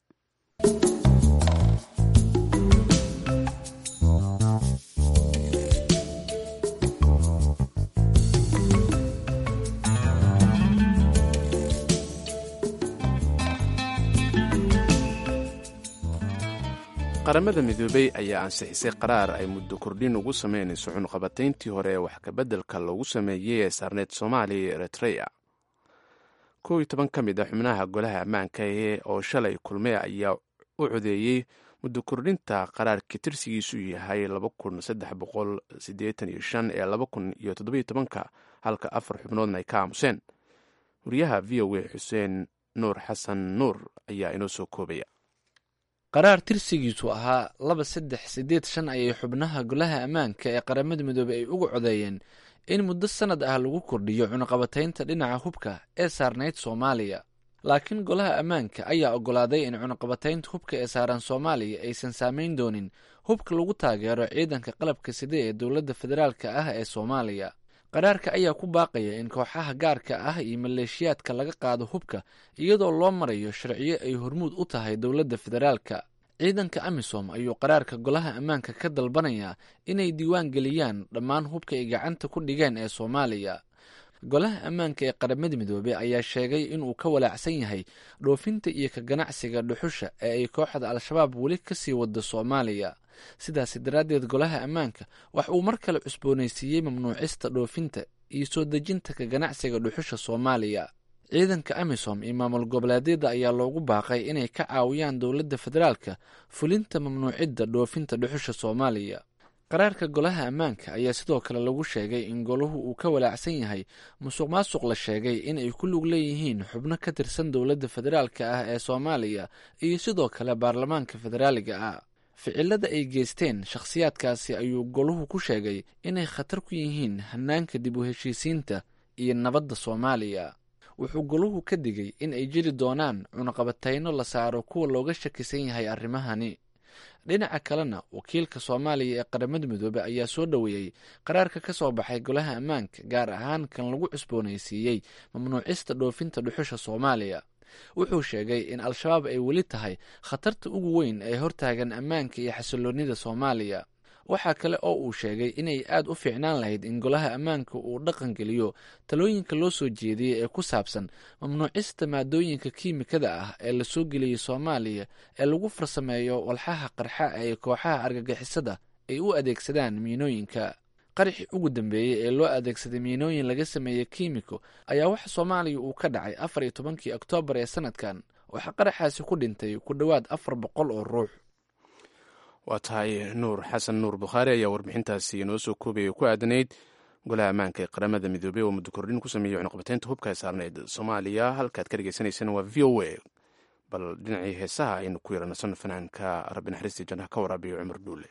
qaramada midoobey ayaa ansixisay qaraar ay muddo kordhin ugu sameynayso cunuqabatayntii hore ee wax kabeddelka loogu sameeyey ee saarneyd soomaaliya iyo eritreya kow iyo toban ka mid a xubnaha golaha ammaanka ee oo shalay kulmey ayaa u codeeyey muddo kordhinta qaraarkii tirsigiisu yahay laba kun saddex boqol siddeetan iyo shan ee laba kun iyo toddobiyo tobanka halka afar xubnoodna ay ka aamuseen wariyaha v o a xuseen nuur xasan nuur ayaa inoo soo koobaya qaraar tirsigiisu ahaa laba saddex siddeed shan ayay xubnaha golaha ammaanka ee qaramada midoobey ay uga codeeyeen in muddo sannad ah lagu kordhiyo cunuqabataynta dhinaca hubka ee saarnayd soomaaliya laakiin golaha ammaanka ayaa oggolaaday in cunuqabataynta hubka ee saaran soomaaliya aysan saamayn doonin hubka lagu taageero ciidanka qalabka side ee dowladda federaalka ah ee soomaaliya qaraarka ayaa ku baaqaya in kooxaha gaarka ah iyo maleeshiyaadka laga qaado hubka iyadoo loo marayo sharciyo ay hormuud u tahay dowladda federaalka ciidanka amisom ayuu qaraarka golaha ammaanka ka dalbanayaa inay diiwaan geliyaan dhammaan hubka ay gacanta ku dhigeen ee soomaaliya golaha ammaanka ee qaramada midoobey ayaa sheegay inuu ka walaacsan yahay dhoofinta iyo ka ganacsiga dhuxusha ee ay kooxda al-shabaab weli kasii wado soomaaliya sidaasi daraaddeed golaha ammaanka wax uu mar kale cusboonaysiiyey mamnuucista dhoofinta iyo soo dejinta ka ganacsiga dhuxusha soomaaliya ciidanka amisom iyo maamul goboleedyada ayaa loogu baaqay inay ka caawiyaan dowladda federaalka fulinta mamnuucidda dhoofinta dhuxusha soomaaliya qaraarka golaha ammaanka ayaa sidoo kale lagu sheegay in golahu uu ka walaacsan yahay musuq maasuq la sheegay in ay ku lug leeyihiin xubno ka tirsan dowladda federaalka ah ee soomaaliya iyo sidoo kale baarlamaanka federaaliga ah ficilada ay geysteen shakhsiyaadkaasi ayuu golahu ku sheegay inay khatar ku yihiin hanaanka dib u heshiisiinta iyo nabadda soomaaliya wuxuu golahu ka digay in ay jiri doonaan cunaqabatayno la saaro kuwa looga shakisan yahay arrimahani dhinaca kalena wakiilka soomaaliya ee qaramada midoobe ayaa soo dhoweeyey qaraarka ka soo baxay golaha ammaanka gaar ahaan kan lagu cusboonaysiiyey mamnuucista dhoofinta dhuxusha soomaaliya wuxuu sheegay in al-shabaab ay weli tahay khatarta ugu weyn ee hortaagan ammaanka iyo xasiloonida soomaaliya waxaa kale oo uu sheegay inay aad u fiicnaan lahayd in golaha ammaanka uu dhaqan geliyo talooyinka loo soo jeediyey ee ku saabsan mamnuucista maadooyinka kiimikada ah ee lasoo geliyey soomaaliya ee lagu farsameeyo walxaha qarxa ee kooxaha argagixisada ay u adeegsadaan miinooyinka qaraxii ugu dambeeyey ee loo adeegsaday miinooyin laga sameeyey kiimiko ayaa waxa soomaaliya uu ka dhacay afar iyo tobankii oktoobar ee sanadkan waxaa qaraxaasi ku dhintay ku dhowaad afar boqol oo ruux waa tahay nuur xasan nuur bukhaari ayaa warbixintaasi inoo soo koobaya ku aadanayd golaha ammaanka ee qaramada midoobey oo muddo kordhin ku sameeyey cunuqabateynta hubka ee saarneyd soomaaliya halkaad ka dhegeysaneysaan waa v o a bal dhinacii heesaha aynu ku yaranasano fanaanka rabbi naxariistii jannaha ka waraabiyo cumar dhuule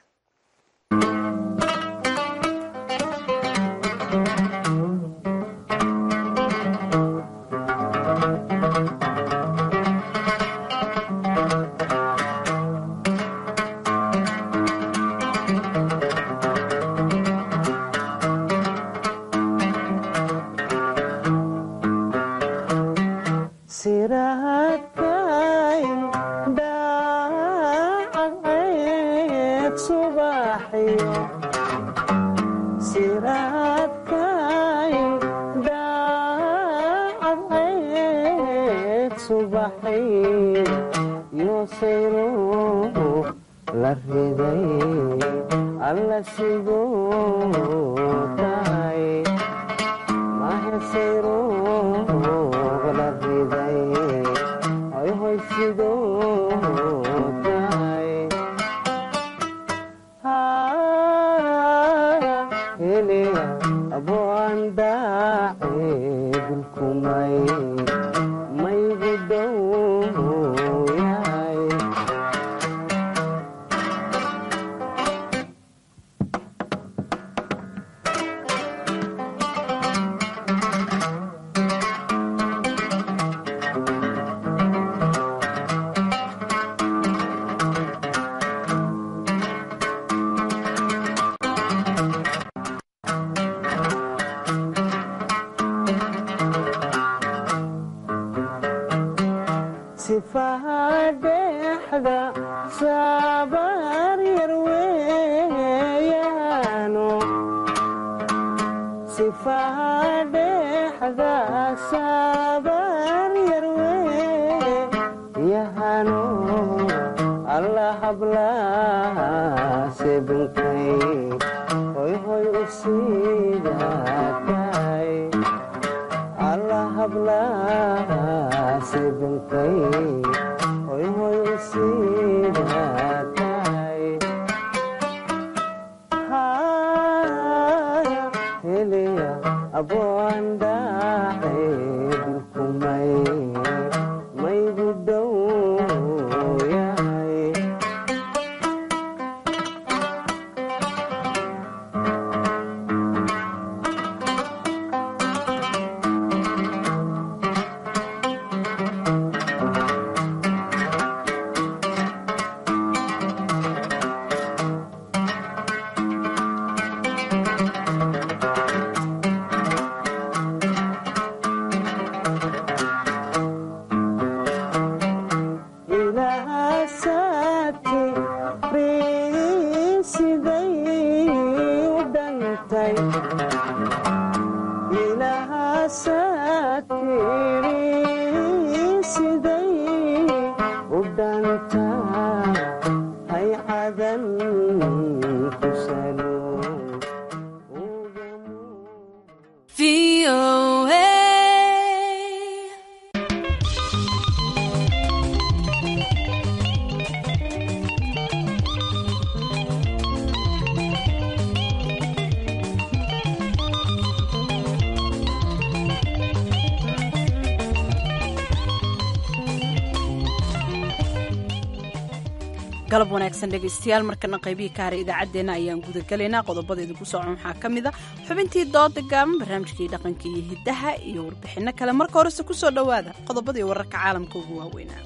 galab wanaagsan dhegaystayaal markana qaybihii ka haray idaacaddeenna ayaan gudagelaynaa qodobada idinku socon waxaa ka mid a xubintii dooda gaaban barnaamijkii dhaqanka iyo hiddaha iyo warbixinno kale marka horese ku soo dhowaada qodobadii wararka caalamka ugu waaweynaa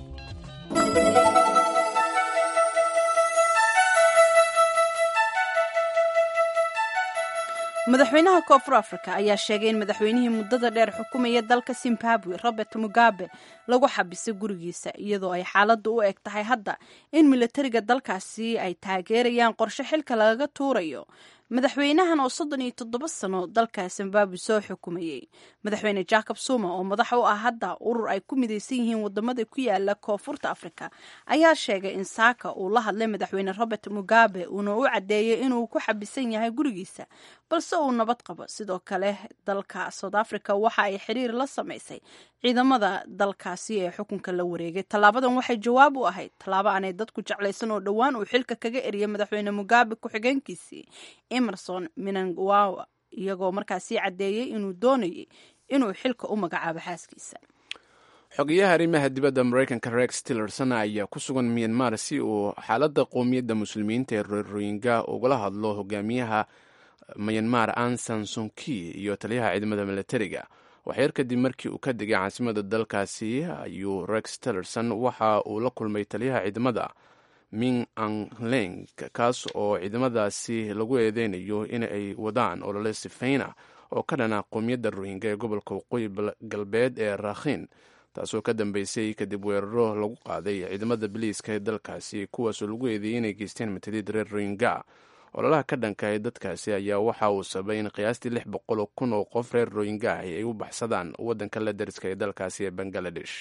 madaxweynaha koonfur africa ayaa sheegay in madaxweynihii muddada dheer xukumaya dalka zimbabwe robert mugabe lagu xabisay gurigiisa iyadoo ay xaaladdu u eg tahay hadda in milatariga dalkaasi ay taageerayaan qorshe xilka lagaga tuurayo madaxweynahan oo soddon iyo toddoba sano dalka zimbabwe soo xukumayey madaxweyne jacob zuma oo madax u ah hadda urur ay ku midaysan yihiin wadamada ku yaala koonfurta africa ayaa sheegay in saaka uu la hadlay madaxweyne robert mugabe uuna u caddeeyey inuu ku xabisan yahay gurigiisa balse uu nabad qabo sidoo kale dalka south africa waxa ay xiriir la samaysay ciidamada dalkaasi ee xukunka la wareegay tallaabadan waxay jawaab u ahayd tallaabo aanay dadku jeclaysan oo dhowaan uu xilka kaga eriyay madaxweyne mugabe ku-xigeenkiisii emerson minangwawa iyagoo markaasi caddeeyey inuu doonayay inuu xilka u magacaabo xaaskiisa xogeyaha arrimaha dibadda maraykanka rex tillerson ayaa ku sugan myanmar si uu xaaladda qowmiyadda muslimiinta ee royinga ugala hadlo hogaamiyaha myanmar ansan sunki iyo taliyaha ciidamada milatariga waxyar kadib markii uu ka degay caasimada dalkaasi ayuu rex tillerson waxa uu la kulmay taliyaha ciidamada ming angleng kaas oo ciidamadaasi lagu eedeynayo in ay wadaan olole sifeyna oo ka dhana qowmiyadda rohingya ee gobolka waqooyi galbeed ee rakhin taasoo ka dambeysay kadib weeraro lagu qaaday ciidamada biliiska ee dalkaasi kuwaasoo lagu eedeeyey inay geysteen mataliid reer rohingya ololaha ka dhanka ee dadkaasi ayaa waxa uu sabay in qiyaastii lix boqol oo kun oo qof reer rohingya ahi ay u baxsadaan waddanka la dariska ee dalkaasi ee bangaladesh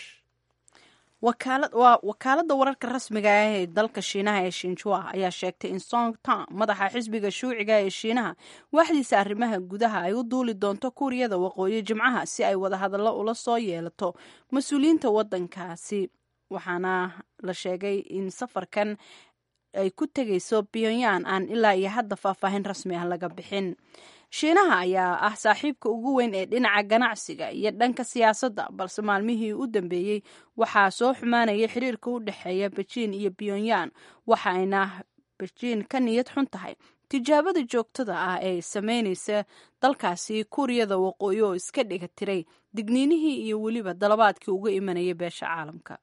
wakaaladda wararka rasmiga ah ee dalka shiinaha ee shinjua ayaa sheegtay in song tang madaxa xisbiga shuuciga ee shiinaha waaxdiisa arrimaha gudaha ay u duuli doonto kuuriyada waqooyi jimcaha si ay wadahadallo ula soo yeelato mas-uuliyiinta waddankaasi waxaana la sheegay in safarkan ay ku tegayso pyongyang aan ilaa iyo hadda faahfaahin rasmi ah laga bixin shiinaha ayaa ah saaxiibka ugu weyn ee dhinaca ganacsiga iyo dhanka siyaasadda balse maalmihii u dambeeyey waxaa soo xumaanaya xiriirka u dhexeeya bejiin iyo pyongyang waxaayna bejiin ka niyad xun tahay tijaabada joogtada ah ee sameynaysa dalkaasi kuuriyada waqooyi oo iska dhiga tiray digniinihii iyo weliba dalabaadkii uga imanaya beesha caalamka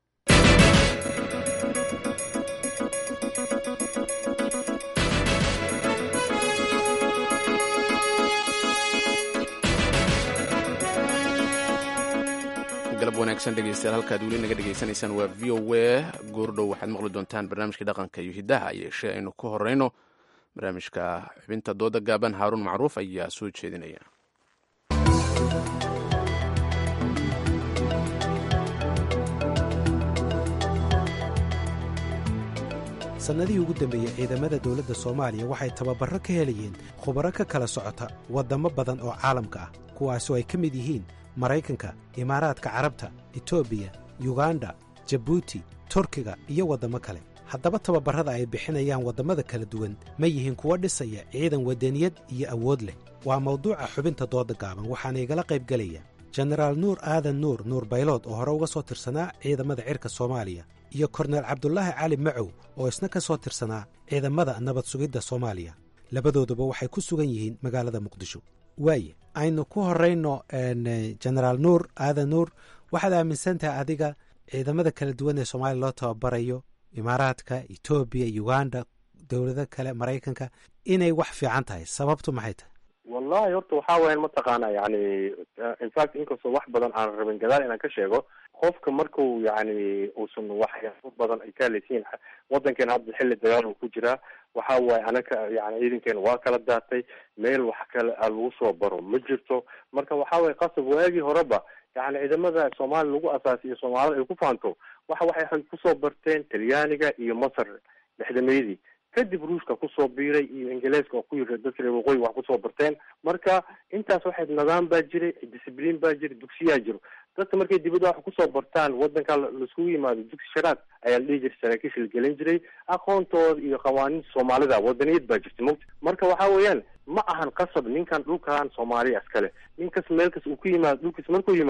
galab wanaagsan dhegeystayaal halkaad weli naga dhegeysanaysaan waa v o a goordhow waxaad maqli doontaan barnaamijka dhaqanka iyo hiddaha yeeshee aynu ku horeyno barnaamijka xubinta dooda gaaban haaruun macruuf ayaa soo jeedinaya sannadihii ugu dambeeyey ciidamada dowladda soomaaliya waxay tababarro ka helayeen khubaro ka kala socota waddamo badan oo caalamka ah kuwaasoo ay ka mid yihiin maraykanka imaaraadka carabta etoobiya yuganda jabuuti turkiga iyo waddamo kale haddaba tababarrada ay bixinayaan waddamada kala duwan ma yihiin kuwo dhisaya ciidan waddaniyad iyo awood leh waa mawduuca xubinta dooda gaaban waxaana igala qaybgelaya jenaraal nuur aadan nuur nuur baylood oo hore uga soo tirsanaa ciidamada cirka soomaaliya iyo korneel cabdulaahi cali macow oo isna ka soo tirsanaa ciidamada nabad sugidda soomaaliya labadooduba waxay ku sugan yihiin magaalada muqdisho waaye aynu ku horayno jenaraal nuur aadan nuur waxaad aaminsan tahay adiga ciidamada kala duwan ee soomaaliya loo tababarayo imaaraadka etoobiya uganda dowlado kale maraykanka inay wax fiican tahay sababtu maxay tahay wallahi horta waxaa weyan mataqaana yani infact inkastoo wax badan aan rabin gadaal inaan ka sheego qofka marku yani uusan waxyaabo badan ay ka halaysiin wadankeena hadda xilli dagaal uu ku jiraa waxa waaye anaka yani ciidankeena waa kala daatay meel wax kale a lagu soo baro ma jirto marka waxa waye qasab waagii horeba yani ciidamada soomaaliya lagu asaasiyo soomaalida ay ku faanto waxa waxay kusoo barteen talyaaniga iyo masar lixdameydii kadib ruushka kusoo biiray iyo ingiliiska oo ku yiri dadka reer waqooyi wax kusoo barteen marka intaas waxay nidaam baa jiray discibliin baa jira dugsiyaa jiro dadka markay dibadda wax kusoo bartaan wadanka laiskugu yimaado dugsi sharaad ayaa la dhihi jiray saraakiisha la gelin jiray aqoontooda iyo qawaaniinta soomaalida wadaniyad baa jirta mogta marka waxa weeyaan ma ahan qasab ninkan dhulkan soomaaliya iskale ninkas meel kas uu ku yimaado dhulkiis markuu yimaado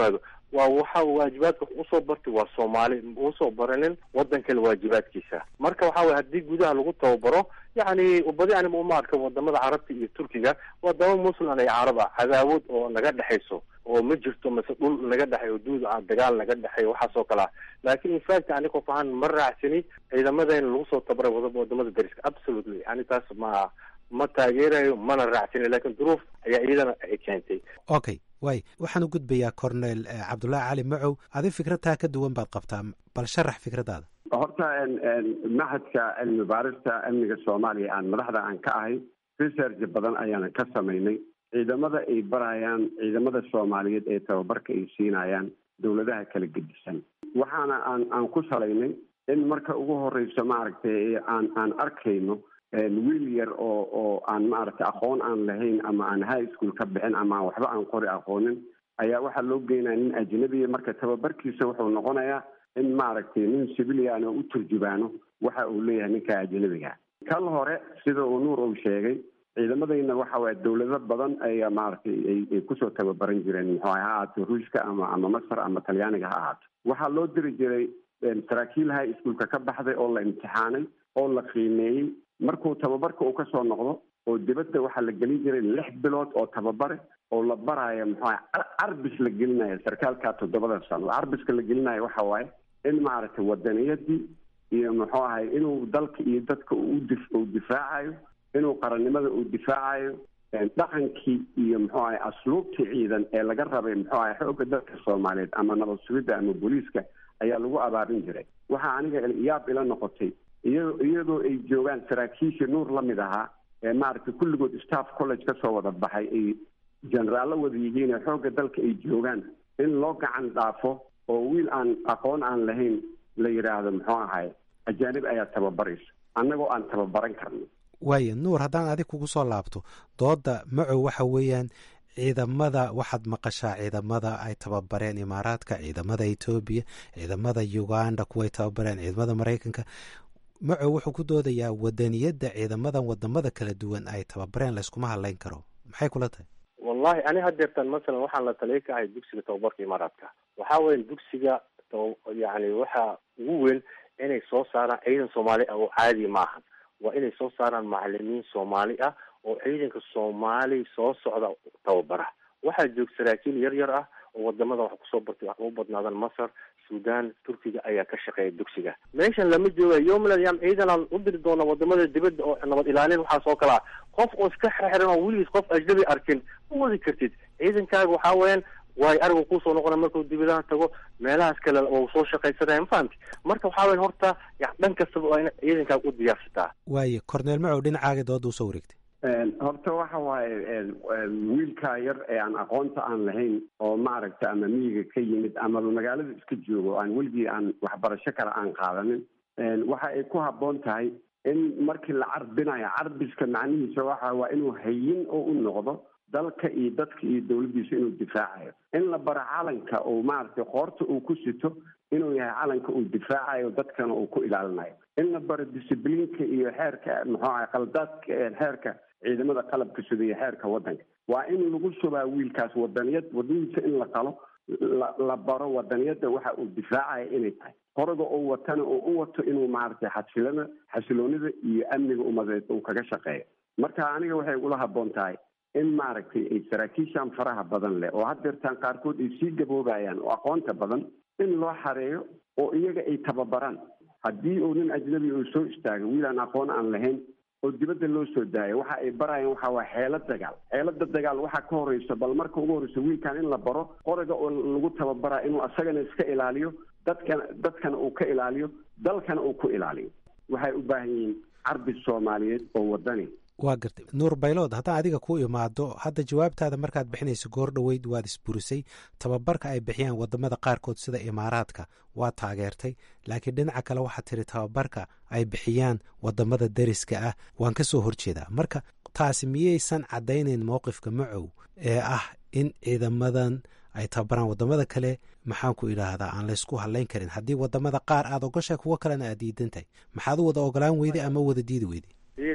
waa waxa waajibaadka wax usoo bartay waa soomaali usoo baranin wadan kale waajibaadkiisa marka waxa weye haddii gudaha lagu tababaro yacni badi anima uma arka wadamada carabta iyo turkiga wadamo muslim ay carab ah cadaawad oo naga dhexayso oo ma jirto mase dhul naga dhexay oo duud ah dagaal naga dhexay waxaas oo kale ah laakin infact ani qof ahaan ma raacsani ciidamadayna lagu soo tabaray wada wadamada dariska absolutely ani taas ma ma taageerayo mana raacsani lakin duruuf ayaa iyadana ay keentay okay waay waxaan u gudbayaa cornel cabdullaahi cali macow adi fikradtaa ka duwan baad qabtaa bal sharax fikradaada horta mahadka cilmi baarista amniga soomaaliya aan madaxda aan ka ahay research badan ayaana ka samaynay ciidamada ay barayaan ciidamada soomaaliyeed ee tababarka ay siinayaan dowladaha kala gedisan waxaana aan aan ku salaynay in marka ugu horeyso maaragtay aan aan arkayno wiil yar oo oo aan maaragtay aqoon aan lahayn ama aan high school ka bixin ama waxba aan qori aqoonin ayaa waxaa loo geynaya nin ajnabiya marka tababarkiisa wuxuu noqonayaa in maaragtay nin civilian oo u turjubaano waxa uu leeyahay ninka ajnabiga kal hore sida uu nuur uu sheegay ciidamadayna waxa waye dowlado badan ayaa maaragtay ay kusoo tababaran jireen muxuu ha ahaato ruushka ama ama masar ama talyaaniga ha ahaato waxaa loo diri jiray saraakiil high schoolka ka baxday oo la imtixaanay oo la qiimeeyey markuu tababarka uu kasoo noqdo oo dibadda waxaa la gelin jiray lix bilood oo tababare oo la baraayo muxuu aha carbis la gelinayo sarkaalka toddobada sano carbiska la gelinayo waxa waaye in maaragtay wadaniyadii iyo muxuu ahay inuu dalka iyo dadka uu difaacayo inuu qarannimada uu difaacayo dhaqankii iyo muxuu ahay asluubtii ciidan ee laga rabay muxuu ahay xoogga dalka soomaaliyeed ama nabad sugidda ama booliiska ayaa lagu abaabin jiray waxaa aniga yaab ila noqotay iya iyadoo ay joogaan saraakiishii nuur la mid ahaa ee maaragtay kulligood staff college kasoo wada baxay ay generaallo wada yihiin ee xoogga dalka ay joogaan in loo gacan dhaafo oo wiil aan aqoon aan lahayn la yidhaahdo muxuu ahay ajaanib ayaa tababaraysa annagoo aan tababaran karno waaya nuur haddaan adig kugu soo laabto dooda macow waxa weeyaan ciidamada waxaad maqashaa ciidamada ay tababareen imaaraadka ciidamada etoobiya ciidamada uganda kuway tababareen ciidamada maraykanka macow wuxuu ku doodayaa wadaniyadda ciidamadan wadamada kala duwan ay tababareen layskuma hadlayn karo maxay kula tahay wallahi ani hadeertan masalan waxaan la taliya ka ahay dugsiga tababarka imaaraadka waxaa weya dugsiga yani waxa ugu weyn inay soo saaraan ciidan soomaali ah oo caadi maahan waa inay soo saaraan macalimiin soomaali ah oo ciidanka soomaali soo socda tababara waxaa joog saraakiil yar yar ah oo wadamada wax kusoo bartay wax ugu badnaadan masar sudan turkiga ayaa ka shaqeeya dugsiga meeshan lama jooga yomland yam ciidanaan u diri doona wadamada dibadda oo nabad ilaalin waxaas oo kale ah qof oo iska xirxiran oo weligiis qof ajnabi arkin ma wadi kartid ciidankaaga waxaa weeyaan waayo arigu kuusoo noqona markuu dibadaha tago meelahaas kale oo soo shaqaysanaya ma fahamti marka waxaa weyan horta ya dhan kastaba waa in ciidankaaga u diyaarsataa waaye corneel macow dhinacaaga dooda usoo wareegtay horta waxa waaye wiilkaa yar ee aan aqoonta aan lahayn oo maaragta ama miyiga ka yimid ama magaalada iska joogo aan weligii aan waxbarasho kale aan qaadanin waxa ay ku habboon tahay in markii la carbinayo carbiska macnihiisa waxa waa inuu hayin oo u noqdo dalka iyo dadka iyo dowladdiisa inuu difaacayo in la baro calanka oo maaragtay qoorta uu ku sito inuu yahay calanka uu difaacayo dadkana uu ku ilaalinayo in la baro discibliinka iyo xeerka muxuu ahay qaldaadka xeerka ciidamada qalabka sida iyo xeerka waddanka waa in lagu shubaa wiilkaas wadaniyad wadanihiisa in la qalo la la baro wadaniyadda waxa uu difaacayo inay tahay qoroga uu watana uu u wato inuu maaragtay xasilada xasiloonida iyo amniga umadeed uu kaga shaqeeyo marka aniga waxay ula habboon tahay in maaragtay ay saraakiishan faraha badan leh oo haddeertaan qaarkood ay sii gaboobayaan oo aqoonta badan in loo xareeyo oo iyaga ay tababaraan haddii uu nin ajnabi uu soo istaago wiil aan aqoon aan lahayn oo dibadda loo soo daayo waxa ay barayaan waxa waa xeelad dagaal xeelada dagaal waxaa ka horeysa bal marka ugu horeysa wiilkan in la baro qoriga oo lagu tababaraa inuu asagana iska ilaaliyo dadkana dadkana uu ka ilaaliyo dalkana uu ku ilaaliyo waxay u baahan yihiin carbi soomaaliyeed oo wadani waa gartay nuur baylood haddaan adiga ku imaado hadda jawaabtaada markaad bixinayso goor dhoweyd waad isburisay tababarka ay bixiyaan wadamada qaarkood sida imaaraadka waa taageertay laakiin dhinaca kale waxaad tiri tababarka ay bixiyaan wadamada deriska ah waan ka soo horjeedaa marka taasi miyaysan caddaynayn mowqifka macow ee ah in ciidamadan ay tababaraan wadamada kale maxaan ku idhaahdaa aan laysku hadlayn karin haddii wadamada qaar aad ogoshay kuwo kalena aad diidan tahay maxaad u wada ogolaan weyday ama wada diidi weyday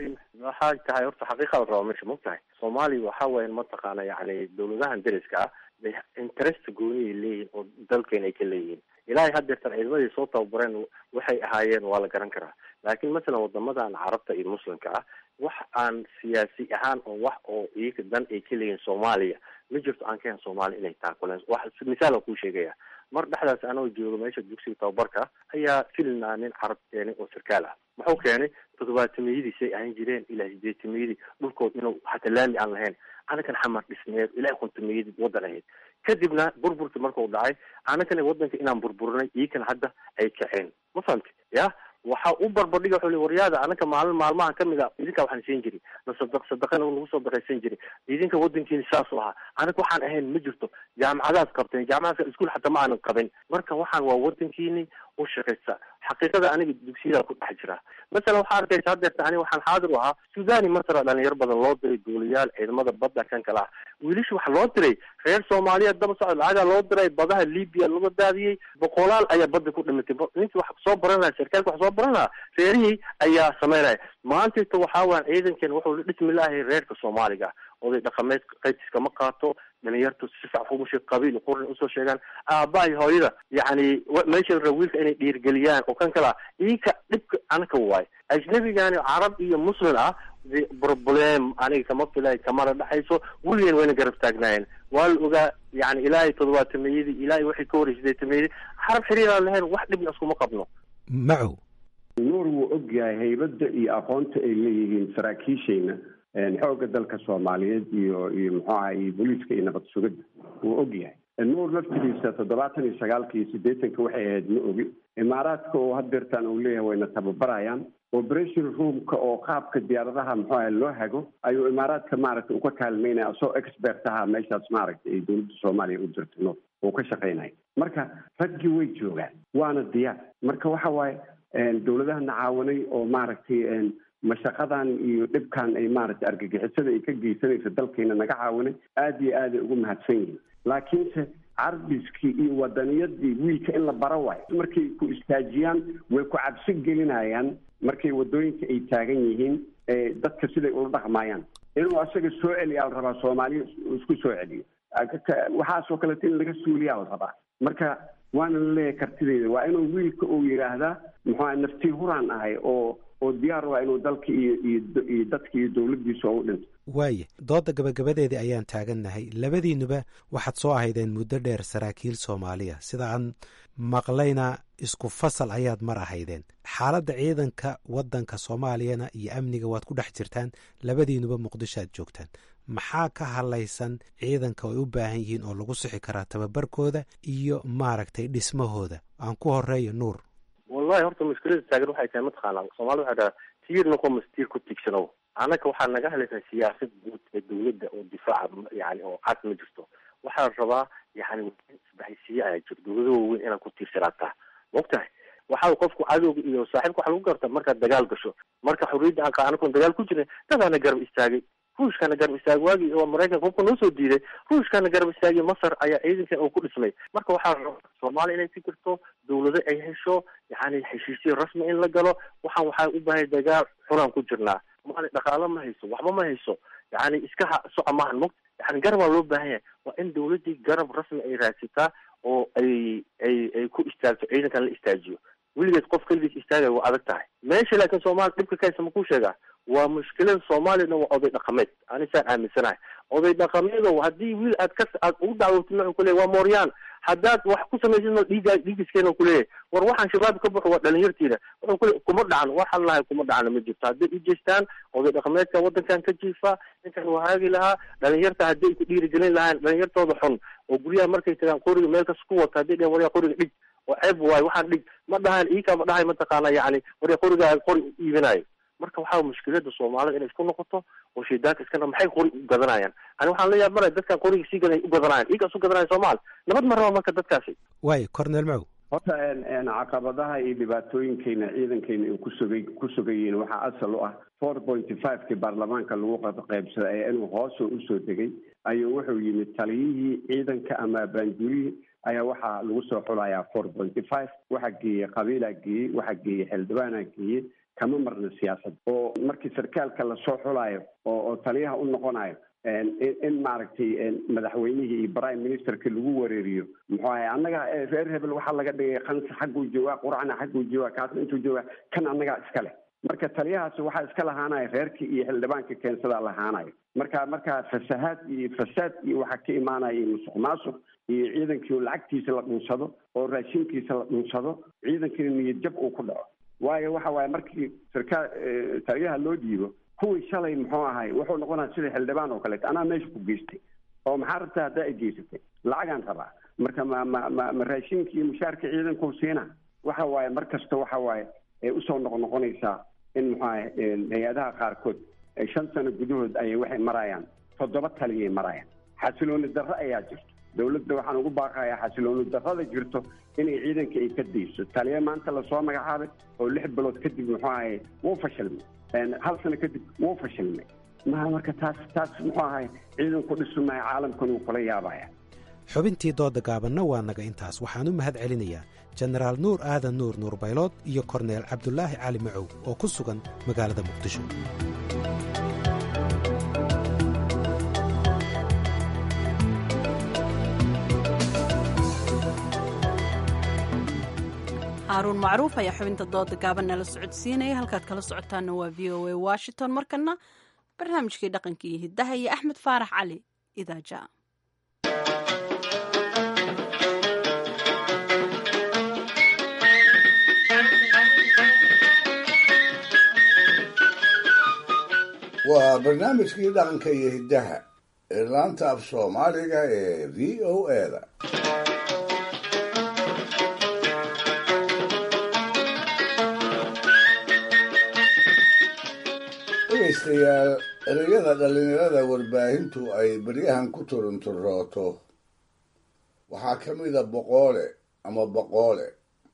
waxaa tahay horta xaqiiqada raba meesha ma tahay soomaaliya waxa weyan mataqaana yani dawladahan deriska ah bay interest gooniyay leeyihin oo dalkeena ay ka leeyihiin ilaahay haddeertan ciidamadii soo tababareen waxay ahaayeen waa la garan karaa laakiin masalan wadamadan carabta iyo muslimka ah wax aan siyaasi ahaan oo wax oo iyaga dan ay ka leeyihin soomaaliya ma jirto aan kahen soomaaliya inay taakuleen wax misaal aan kuu sheegaya mar dhexdaas anoo joogo meesha dugsiga tababarka ayaa filna nin carab keenay oo sarkaal ah muxuu keenay toddobaatameyadiisay ahan jireen ilaa sideetameyadii dhulkood inuu hata laami aan lahayn anakan xamar dhisneed ilaa kontomeyadii wadan ahayd kadibna burburki markuu dhacay anakana wadanka inaan burburinay iyakana hadda ay kaceen ma fahamti ya waxa u barbardhiga wuxuu li waryaada anaka maalin maalmaha kamid a idinka waxaan siin jiri na sadaq sadaqana nagu soo baxaysan jiri idinka wadankiina saas u ahaa anaga waxaan ahayn ma jirto jaamacadaad qabteen jaamacadaadka iskuol xataa ma aanan qabin marka waxaan waa wadankiini u shaqaysa xaqiiqada aniga dugsiyada ku dhex jira masalan waxaa arkaysa haddeerta ani waxaan xaadir u ahaa sudani masra dhalinyaro badan loo diray duuliyaal ciidamada badda kan kale ah wiilasha waxa loo diray reer soomaaliyeed daba socod lacagaa loo diray badaha libya laga daadiyey boqolaal ayaa badda ku dhimatay ninki wax soo baran lahaa sarkaalka wax soo baran lahaa reerihii ayaa sameynaya maantayta waxaa waan ciidankan wuxuu la dhismi lahay reerka soomaaliga oday dhaqameed qaybtiska ma qaato dhalinyartu si sax umusha qabiil qurin usoo sheegaan aabahay hooyada yacni meesha la raba wiilka inay dhiirgeliyaan oo kan kala iyaka dhibka anaka waay ajnabigani carab iyo muslim ah problem aniga kama filay kamana dhexayso weligeen wayna garab taagnaayeen waa la ogaa yani ilaahay toddobaatameyadii ilaahay waxay ka horey sideetameyadii xarab xiriir aan lahayn wax dhibna iskuma qabno macow nuur wuu og yahay haybadda iyo aqoonta ay leeyihiin saraakiishayna xoogga dalka soomaaliyeed iyo iyo muxuu aha iyo booliiska iyo nabad sugidda wuu og yahay nuur laftigiisa toddobaatan iyo sagaalka iyo siddeetanka waxay ahayd ma ogi imaaraadka oo hadeertaan uu leeyahay wayna tababarayaan operation roomka oo qaabka diyaaradaha muxuu aha loo hago ayuu imaaraadka maaragtay uka kaalmeynaya asoo expert aha meeshaas maaragtay ay dowladda soomaaliya u jirto nuur uu ka shaqaynaya marka raggii way joogaan waana diyaar marka waxa waaye dowladahana caawanay oo maaragtay mashaqadan iyo dhibkan ay maaragtay argagixisada ay ka geysanaysa dalkeena naga caawinay aada iyo aaday ugu mahadsan yihiin laakiinse carbiskii iyo wadaniyadii wiilka in la bara waayo markay ku istaajiyaan way ku cabsi gelinayaan markay wadooyinka ay taagan yihiin dadka siday ula dhaqmayaan inuu asaga soo celiyaa la rabaa soomaaliya isku soo celiyo waxaasoo kaleeto in laga suuliyaa la rabaa marka waana la leeyahay kartideeda waa inuu wiilka uu yidhaahdaa muxua naftii huraan ahay oo oo diyaar waa inuu dalka iyo iyo iyo dadka iyo dowladdiisa oo u dhinto waaye doodda gabagabadeedii ayaan taagannahay labadiinuba waxaad soo ahaydeen muddo dheer saraakiil soomaaliya sida aan maqlayna isku fasal ayaad mar ahaydeen xaaladda ciidanka waddanka soomaaliyana iyo amniga waad ku dhex jirtaan labadiinuba muqdisho aad joogtaan maxaa ka hadlaysan ciidanka ay u baahan yihiin oo lagu sixi karaa tababarkooda iyo maaragtay dhismahooda aan ku horeeyo nuur wallahi horta mushkilada taagan waxay tahay mataqaanaa soomaalida waxay dhahaa tiir noqo mas tiir ku tiigsanow anaka waxaa naga hadlaysaa siyaasad guud ee dowladda oo difaaca yani oo cad ma jirto waxaa la rabaa yani isbahaysiye ayaa jiro dowlada waaweyn inaad ku tiirsanaataa maogtahay waxaa qofku cadowga iyo saaxiibka waxa lagu garta markaad dagaal gasho marka xorriyadda aan anakoon dagaal ku jirin dadaana garab istaagay ruushkana garab istaagay waagii oo maraykanka hubka noo soo diiday ruushkana garab istaagay masar ayaa ciidankan oo ku dhismay marka waxaa la rabaa soomaaliya inay fikirto dowlado ay hesho yani heshiisyo rasmi in la galo waxaan waxaa u baahay dagaal xunaan ku jirnaa maali dhaqaalo ma hayso waxba ma hayso yani iska ha soco maahan mo yani garabaa loo baahan yahay waa in dowladdii garab rasmi ay raadsataa oo ay ay ay ku istaagto ciidankan la istaajiyo weligeed qof keligiis istaagaya waa adag tahay meesha laakiin soomaaliya dhibka kaysa ma ku sheegaa waa mushkilada soomaaliyana waa oday dhaqameed anisaan aaminsanahay oday dhaqameedo haddii wiil aad ka aad ugu dacwotid wuxuu kuleeyay waa mooryaan haddaad wax ku samaysid dhiiga dhiigiskeena kuleeyahay war waxaan shabaab ka baxo waa dhalinyartiina wuxuu kule kuma dhacan waxaan lahay kuma dhacana ma jirto hadday u jeestaan oday dhaqameedka waddankan ka jiifa ninkan waa haagi lahaa dhalinyarta haddii ay ku dhiirigelin lahaan dhalinyartooda xun oo guryaha markay tagaan qoriga meel kas ku wata hadday dhehen waryaa qoriga dhig oo ceeb waayo waxaan dhig ma dhahan iikaa ma dhahay mataqaana yani waryaa qorigaa qori iibinayo marka waxaa mushkilada soomaalida inay isku noqoto oo shaydaanka iska maxay qori u gadanayaan ani waxaan la yaab maraya dadkan qoriga sii gaday u gadanayaan iigaas u gadanaya soomaali nabad ma raba marka dadkaasi waayo cornel macow horta caqabadaha iyo dhibaatooyinkayna ciidankayna ay kusugay ku sugayeen waxaa asal u ah four pointy five-kii baarlamaanka lagu qaybsaday ee inuu hoosoo usoo degay ayuu wuxuu yimid taliyihii ciidanka ama baanjurihii ayaa waxaa lagu soo xulayaa four pointy five waxaa geeyey qabiilaa geeyey waxaa geeyey xildhibaanaa geeyey kama marna siyaasad oo markii sarkaalka lasoo xulayo oo oo taliyaha u noqonayo in maaragtay madaxweynihii iyo prime ministerka lagu wareeriyo muxuu ahay annaga reer hebel waxaa laga dhigay kansa xagguu joogaa quracna xagguu joogaa kaasna intuu joogaa kan annagaa iska leh marka taliyahaasi waxaa iska lahaanaya reerkii iyo xildhibaanka keensadaa lahaanayo marka markaa fasahaad iyo fasaad iyo waxaa ka imaanaya iyo musuq maasuq iyo ciidankii lacagtiisa la dhunsado oo raashinkiisa la dhunsado ciidankina niyad jab uu ku dhaco waayo waxa waaye markii sarkaal taliyaha loo dhiibo kuwii shalay muxuu ahay wuxuu noqonaya sida xildhibaan oo kaleeto anaa meesha ku geystay oo maxaa rabtaa haddaa i geysatay lacagaan rabaa marka ma ma ma ma raashinka iyo mushaarka ciidankuu siina waxa waaye mar kasta waxa waaye ay usoo noqnoqonaysaa in muxuu ahay hay-adaha qaarkood shan sano gudahood ayay waxay marayaan toddoba taliyay marayaan xasilooni darro ayaa jirto dowladda waxaan ugu baaqayaa xasilooni darrada jirto inay ciidanka ay ka dayso taliya maanta lasoo magacaabay oo lix bilood kadib muxuu ahay wuu fashilmay hal sano kadib wuu fashilmay maha marka taas taas muxuu ahay ciidanku dhisumaya caalamkan wuu kula yaabaya xubintii dooda gaabanna waa naga intaas waxaan u mahad celinayaa jenaraal nuur aadan nuur nuur baylood iyo korneel cabdulaahi cali macow oo ku sugan magaalada muqdisho haaruun macruuf ayaa xubinta dooda gaaban nala socodsiinaya halkaad kala socotaana waa v o a washington markana barnaamijkii dhaqanka iyo hiddaha iyo axmed faarax cali idaaja waa barnaamijkii dhaqanka iyo hiddaha ee laanta af soomaaliga ee v o eda dhegaystayaal ereyada dhallinyarada warbaahintu ay beryahan ku turunturooto waxaa ka mida boqoole ama boqoole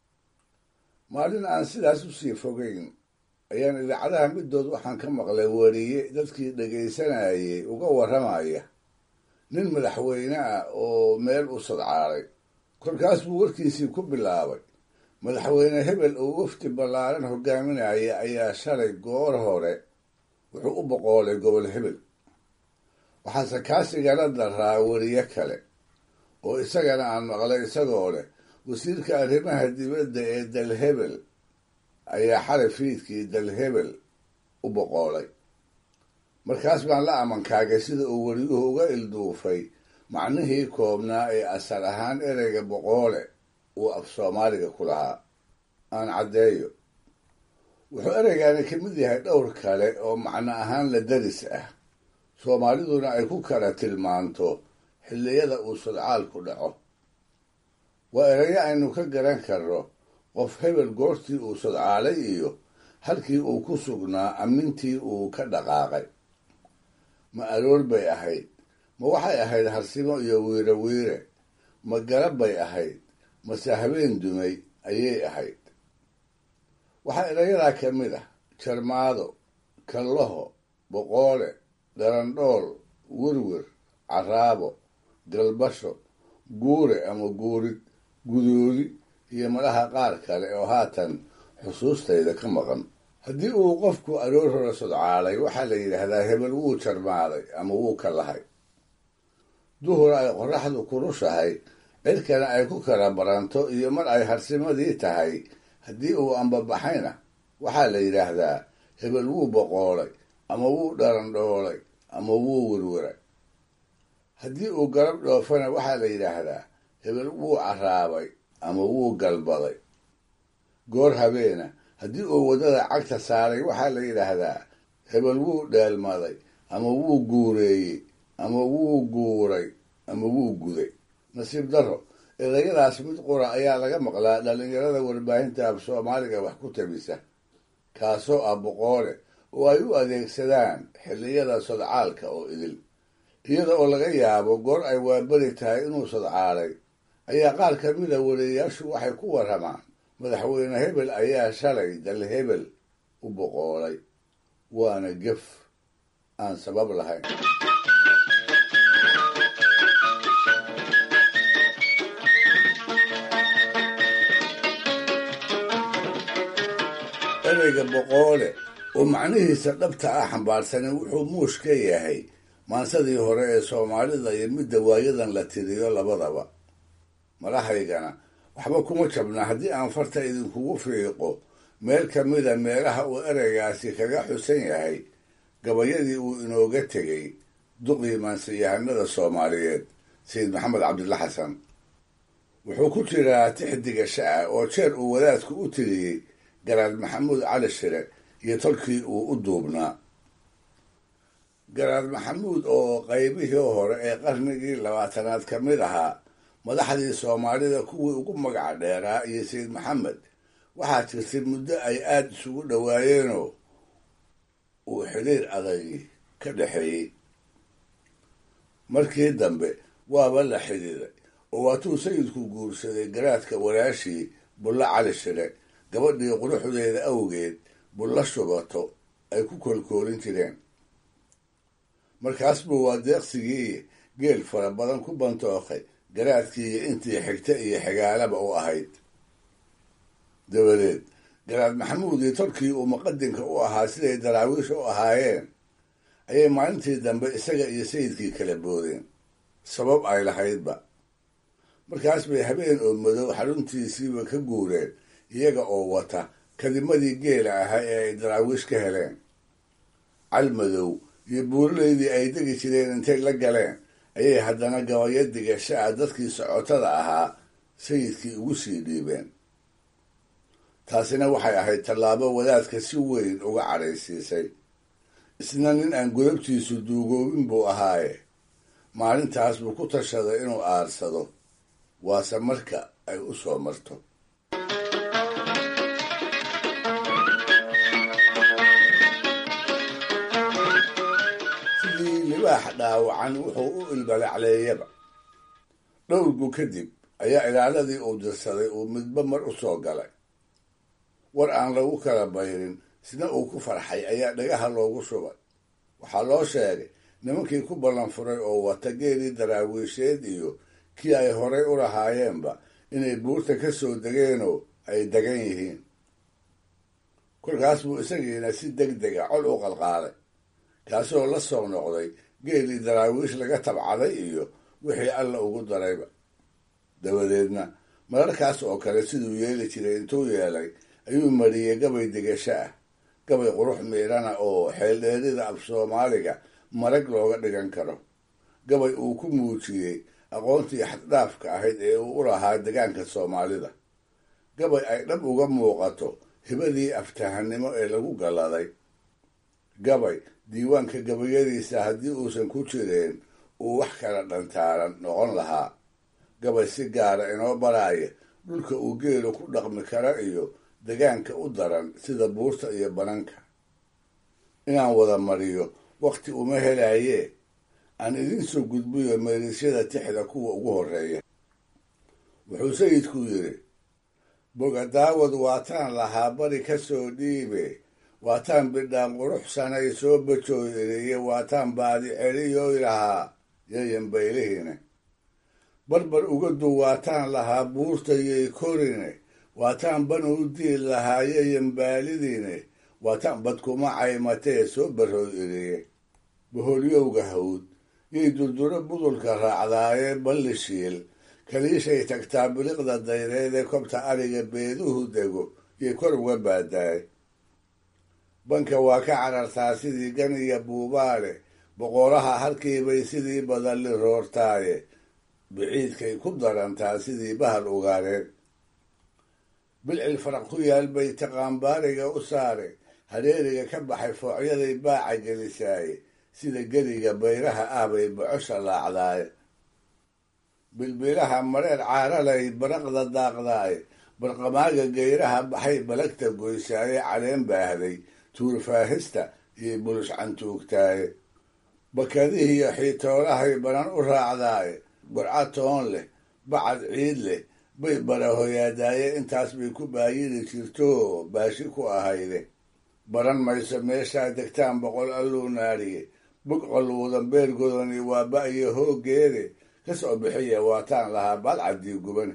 maalin aan sidaas u sii fogeyn ayaan idaacadaha middood waxaan ka maqlay wariye dadkii dhegaysanayay uga warramaya nin madaxweyne ah oo meel u sadcaalay kolkaas buu warkiisii ku bilaabay madaxweyne hebel oo wafdi ballaaran hogaaminaya ayaa shalay goor hore wuxuu u boqoolay gobol hebel waxaase kaasigala daraa weriye kale oo isagana aan maqlay isagoo leh wasiirka arrimaha dibadda ee dalhebel ayaa xalay fiidkii dalhebel u boqoolay markaas baan la amankaagay sida uu weriyuhu uga ilduufay macnihii koobnaa ee asal ahaan ereyga boqoole uu af soomaaliga ku lahaa aan caddeeyo wuxuu ereygaani ka mid yahay dhowr kale oo macno ahaan la daris ah soomaaliduna ay ku kala tilmaanto xilliyada uu sudcaalku dhaco waa erayo aynu ka garan karno qof hebel goortii uu sudcaalay iyo halkii uu ku sugnaa ammintii uu ka dhaqaaqay ma aroor bay ahayd ma waxay ahayd harsimo iyo wiire wiire ma garab bay ahayd mase habeen dumay ayay ahayd waxaa erayadaa ka mid ah jarmaado kallaho boqoole dharandhool wirwir caraabo galbasho guure ama guurid gudoodi iyo madhaha qaar kale oo haatan xusuustayda ka maqan haddii uu qofku aroor hore sodcaalay waxaa la yidhaahdaa hebel wuu jarmaaday ama wuu ka lahay duhur ay qorraxdu kurushahay cirkana ay ku kala baranto iyo mar ay harsimadii tahay haddii uu ambabaxayna waxaa la yidhaahdaa hebel wuu boqoolay ama wuu dharandhoolay ama wuu wirwiray haddii uu garab dhoofana waxaa la yidhaahdaa hebel wuu carraabay ama wuu galbaday goor habeena haddii uu waddada cagta saaray waxaa la yidhaahdaa hebel wuu dheelmaday ama wuu guureeyey ama wuu guuray ama wuu guday nasiib darro erayadaas mid qura ayaa laga maqlaa dhallinyarada warbaahinta af soomaaliga wax ku tabisa kaasoo ah boqoole oo ay u adeegsadaan xilliyada sodcaalka oo idil iyada oo laga yaabo goor ay waaberi tahay inuu sodcaalay ayaa qaar ka mida wariyayaashu waxay ku warramaan madaxweyne hebel ayaa shalay dal hebel u boqoolay waana gef aan sabab lahayn ereyga boqoole oo macnihiisa dhabta ah xambaarsanin wuxuu muush ka yahay maansadii hore ee soomaalida iyo midda waayadan la tiriyo labadaba malahaygana waxba kuma jabna haddii aan farta idinkugu fiiqo meel ka mida meelaha uu ereygaasi kaga xusan yahay gabayadii uu inooga tegey duqii maansiyahanada soomaaliyeed sayid maxamed cabdilla xasan wuxuu ku jiraa tixdiga sha'a oo jeer uu wadaadku u tiriyey garaad maxamuud cali shire iyo tolkii uu u duubnaa garaad maxamuud oo qaybihii hore ee qarnigii labaatanaad ka mid ahaa madaxdii soomaalida kuwii ugu magaca dheeraa iyo sayid maxamed waxaa jirtay muddo ay aada isugu dhowaayeenoo uu xidhiir adagi ka dhexeeyey markii dambe waaba la xidhiiray oo waatuu sayidku guursaday garaadka walaashii bulla cali shire gabadhii quruxdeeda awgeed bulla shubato ay ku kolkoolin jireen markaas buu waa deeqsigii geel fara badan ku bantookay garaadkii iyo intii xigta iyo xigaalaba u ahayd dabadeed garaad maxamuud iyo tolkii uu muqadinka u ahaa siday daraawiish u ahaayeen ayay maalintii dambe isaga iyo sayidkii kala boodeen sabab ay lahaydba markaas bay habeen oo madow xaruntiisiiba ka guureen iyaga oo wata kadimadii geela ahaa ee ay daraawiish ka heleen cal madow iyo buuraleydii ay degi jireen intay la galeen ayay haddana gabayo digasha ah dadkii socotada ahaa sayidkii ugu sii dhiibeen taasina waxay ahayd tallaabo wadaadka si weyn uga cadhaysiisay isna nin aan godabtiisu duugoobin buu ahaaye maalintaas buu ku tashaday inuu aarsado waase marka ay u soo marto sidii libaax dhaawacan wuxuu u ilbalacleeyaba dhowrgu kadib ayaa ilaaladii uu dirsaday uu midba mar u soo galay war aan lagu kala bayrin sina uu ku farxay ayaa dhagaha loogu shubay waxaa loo sheegay nimankii ku ballan furay oo wata geelii daraawiisheed iyo kii ay horay u lahaayeenba inay buurta ka soo degeenoo ay degan yihiin kolkaas buu isagiina si deg dega col u qalqaaday kaasoo la soo noqday geelii daraawiish laga tabcaday iyo wixii alla ugu darayba dabadeedna mararkaas oo kale siduu yeeli jiray intuu yeelay ayuu mariyey gabay degasho ah gabay qurux miidhana oo xeeldheerida af soomaaliga marag looga dhigan karo gabay uu ku muujiyey aqoontii xaddhaafka ahayd ee uu u lahaa degaanka soomaalida gabay ay dhab uga muuqato hibadii aftahanimo ee lagu galladay gabay diiwaanka gabayadiisa haddii uusan ku jireen uu wax kala dhantaaran noqon lahaa gabay si gaara inoo baraaya dhulka uu geelu ku dhaqmi kara iyo degaanka u daran sida buurta iyo bananka inaan wada mariyo wakhti uma helaayee aan idin soo gudbiyo meerisyada tixda kuwa ugu horreeya wuxuu sayidku yidhi bogadaawad waataan lahaa bari ka soo dhiibe waataan bidhaan quruxsanay soo bajooy iriye waataan baadi celiyoy lahaa yayan baylihine barbar uga du waataan lahaa buurtayay korine waataan ban u diil lahaa yayan baalidiine waataan badkuma caymatee soo barooy iriye boholyowga hawd yay durduro budulka raacdaayee ballishiil kaliishay tagtaa biliqda dayreedee kobta ariga beeduhu dego yay kor uga baadaay banka waa ka carartaa sidii ganiya buubaale boqoraha halkiibay sidii badalli roortaaye biciidkay ku darantaa sidii bahal ugaareen bilcil faraq ku yaal bay taqaanbaariga u saare hareeriga ka baxay foocyaday baaca gelisaaye sida geriga bayraha ah bay bocosha laacdaaye bilbilaha mareer caaralay baraqda daaqdaaye barqamaaga geyraha baxay balagta goysaaye caleen baahday tuurfaahista iyo bulush cantuugtaaye bakadihiiyo xiitoolahay banan u raacdaaye burca toon leh bacad ciid leh bay barahoyaadaaye intaas bay ku baayiri jirto baashi ku ahayde baran mayso meeshaa degtaan boqol alluu naariye bog qalluudan beergodani waa ba-iyo hooggeede ka soo bixiya waataan lahaa badcaddii gubane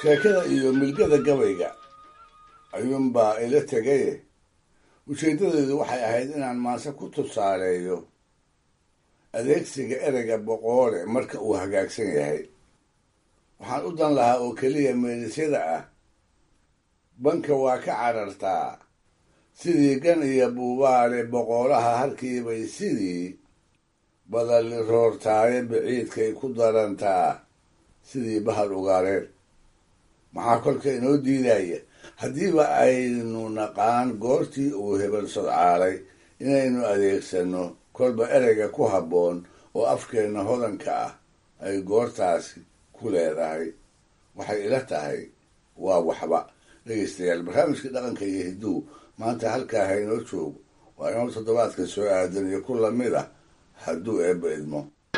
sheekada iyo milgada gabayga ayuunbaa ila tegaye ujeeddadeedu waxay ahayd inaan maase ku tusaaleeyo adeegsiga ereyga boqoole marka uu hagaagsan yahay waxaan u dan lahaa oo keliya meelisyada ah banka waa ka carartaa sidii gan iyo buubaale boqoolaha halkiibay sidii badalli roortaaye biciidkay ku darantaa sidii bahal ugaareen maxaa kolka inoo diidaya haddiiba aynu naqaan goortii uu hebel sodcaalay inaynu adeegsanno kolba ereyga ku habboon oo afkeenna hodanka ah ay goortaasi ku leedahay waxay ila tahay waa waxba dhegaystayaal barnaamijkii dhaqanka iyo hidduu maanta halkaa ha inoo joogo waa inoo toddobaadka soo aadan iyo ku lamid ah hadduu eebba idmo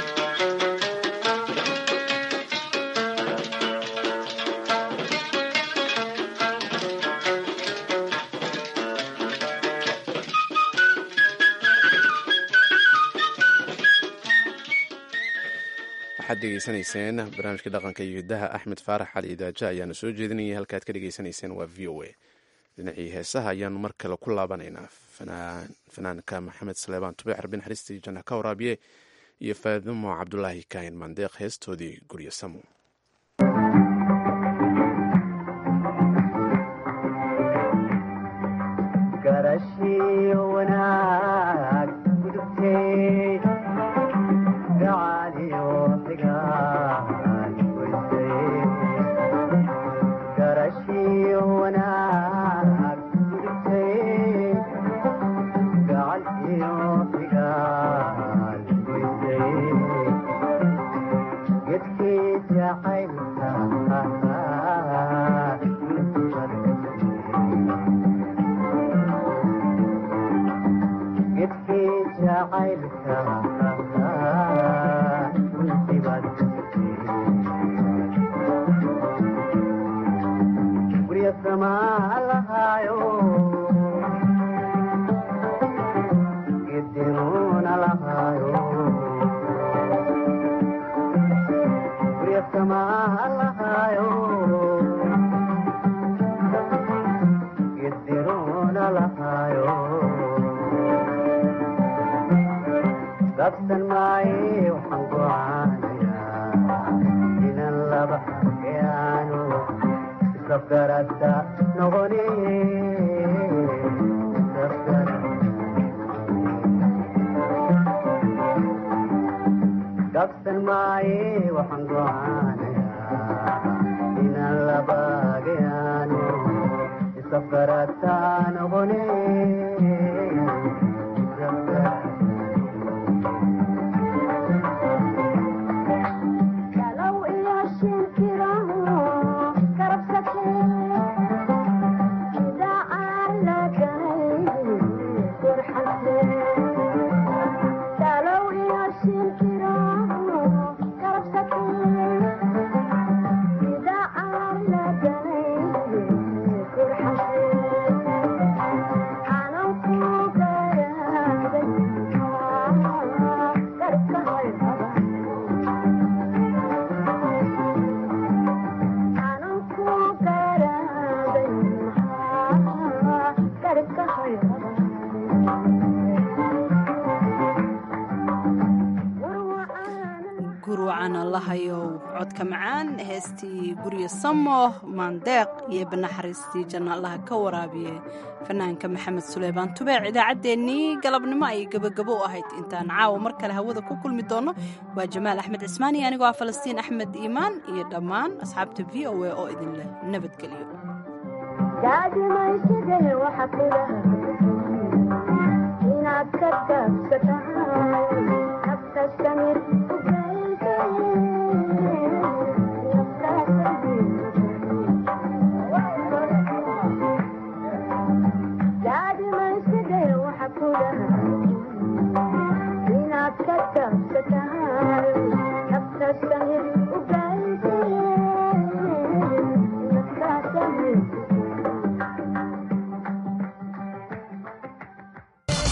waxaad degeysanayseen barnaamijka dhaqanka iyo hiddaha axmed faarax cali idaaja ayaana soo jeedinayay halkaad ka dhegeysanayseen waa v o a dhinacii heesaha ayaanu mar kale ku laabanaynaa fanaanka maxamed saleebaan tube xarbin xariistii janna ka waraabiye iyo faadimo cabdulaahi kaahin mandeeq heestoodii guryo samo lahayow codka macaan heestii guryo samo maandeeq iyo banaxariistii janna allaha ka waraabiye fanaanka maxamed suleymaan tubeec idaacaddeenii galabnimo ayay gebagabo u ahayd intaan caawa mar kale hawada ku kulmi doonno waa jamaal axmed cismaani anigoo ah falastiin axmed iimaan iyo dhammaan asxaabta v o a oo idin leh nabadgelyo Daddy, my